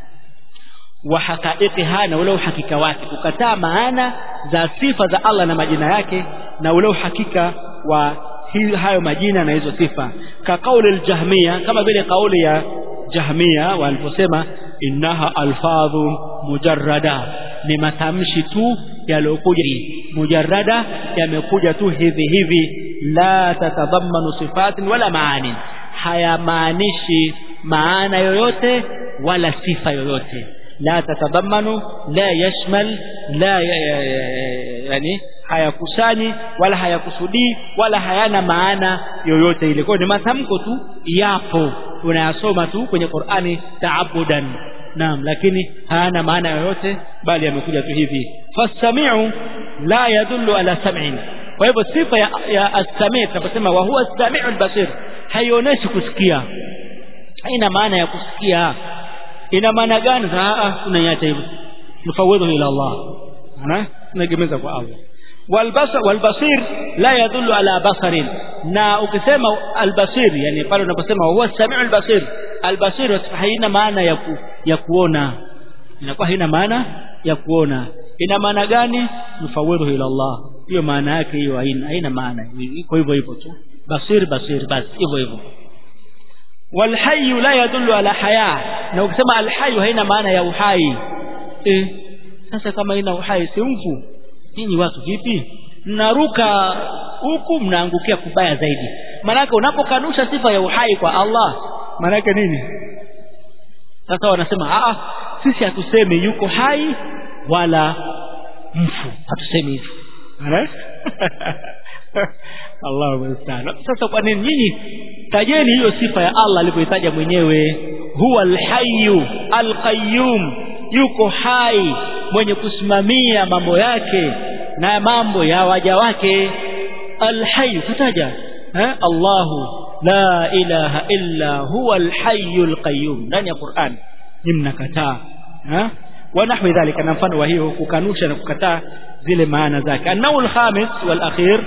wa haqaiqiha na ule uhakika wake kukataa maana za sifa za Allah na majina yake na ule uhakika wa hayo majina na hizo sifa ka kauli aljahmia kama vile kauli ya jahmia waliposema innaha alfadhu mujarrada ni matamshi tu yaliyokuja mujarrada yamekuja tu hivi hivi la tatadhammanu sifatin wala maani hayamaanishi maana yoyote wala sifa yoyote la tatadhammanu la yashmal la yani hayakusanyi wala hayakusudii wala hayana maana yoyote ile kwa ni matamko tu yapo unayasoma tu kwenye Qur'ani taabudan naam lakini hayana maana yoyote bali yamekuja tu hivi fasami'u la yadullu ala sam'in kwa hivyo sifa ya, ya as-sami' tunaposema wa huwa as-sami'u al-basir haionyeshi kusikia haina maana ya kusikia ina maana gani sasa tunaiacha hivyo nufawidhu ila Allah ana tunaegemeza kwa Allah والبصر والبصير لا يدل على بصر na ukisema albasir yani pale unaposema huwa samiu albasir albasir haina maana ya ku, ya kuona inakuwa haina maana ya kuona ina maana gani mfawidhu ila Allah hiyo maana yake hiyo haina haina maana iko hivyo hivyo tu basir basir basi hivyo hivyo والحي لا يدل على حياه na ukisema alhayy haina maana ya uhai eh sasa kama ina uhai si mfu nyinyi watu vipi mnaruka huku mnaangukia kubaya zaidi maanake unapokanusha sifa ya uhai kwa Allah maanake nini sasa wanasema a sisi hatusemi yuko hai wala mfu hatusemi hivyo Allahu musta'an sasa kwa nini nyinyi tajeni hiyo sifa ya Allah alivyoitaja mwenyewe huwa alhayyu alqayyum yuko hai mwenye kusimamia mambo yake na mambo ya waja wake alhayy kutaja eh Allahu la ilaha illa huwa alhayyul qayyum ndani ya Qur'an ni mnakataa eh wa nahwi dhalika na mfano wa hiyo kukanusha na kukataa zile maana zake an-nawl khamis wal akhir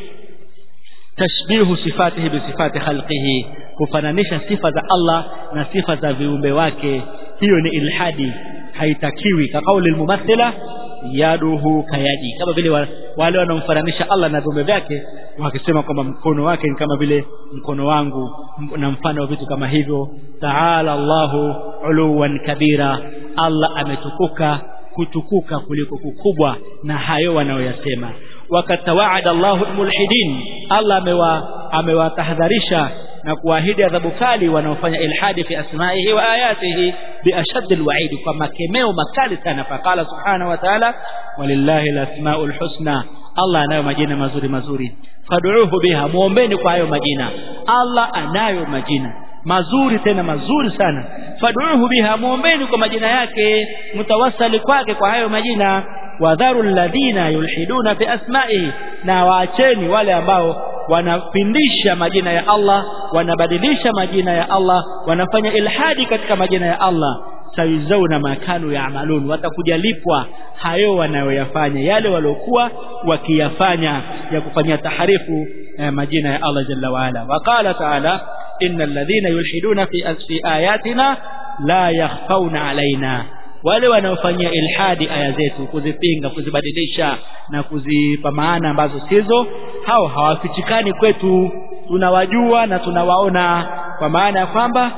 tashbihu sifatihi bi sifati khalqihi kufananisha sifa za Allah na sifa za viumbe wake hiyo ni ilhadi haitakiwi ka kauli almumathila yaduhu kayadi kama vile wale wanaomfananisha Allah na viumbe vyake wakisema kwamba mkono wake ni kama vile mkono wangu na mfano wa vitu kama hivyo taala Allahu uluwan kabira Allah ametukuka kutukuka kuliko kukubwa na hayo wanayoyasema wakatawaada Allahu mulhidin Allah amewa amewatahadharisha na kuahidi adhabu kali wanaofanya ilhadi fi asma'ihi wa ayatihi bi ashadd alwa'id kwa makemeo makali sana faqala subhanahu wa ta'ala walillahi alasmaul husna Allah anayo majina mazuri mazuri fad'uuhu biha muombeni kwa hayo majina Allah anayo majina mazuri tena mazuri sana fad'uuhu biha muombeni kwa majina yake mtawassali kwake kwa hayo majina wadharu alladhina yulhiduna fi asma'ihi na waacheni wale ambao wanapindisha majina ya Allah wanabadilisha majina ya Allah wanafanya ilhadi katika majina ya Allah sayuzauna makanu yaamalun watakuja lipwa hayo wanayoyafanya yale waliokuwa wakiyafanya ya kufanyia taharifu eh, majina ya Allah jalla waala waqala taala innal ladhina yulhiduna fi fi ayatina la yakhfauna alaina wale wanaofanyia ilhadi aya zetu kuzipinga kuzibadilisha na kuzipa maana ambazo sizo hao hawafichikani kwetu tunawajua na tunawaona kwa maana ya kwamba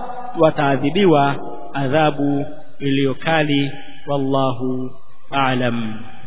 wataadhibiwa adhabu iliyokali wallahu a'lam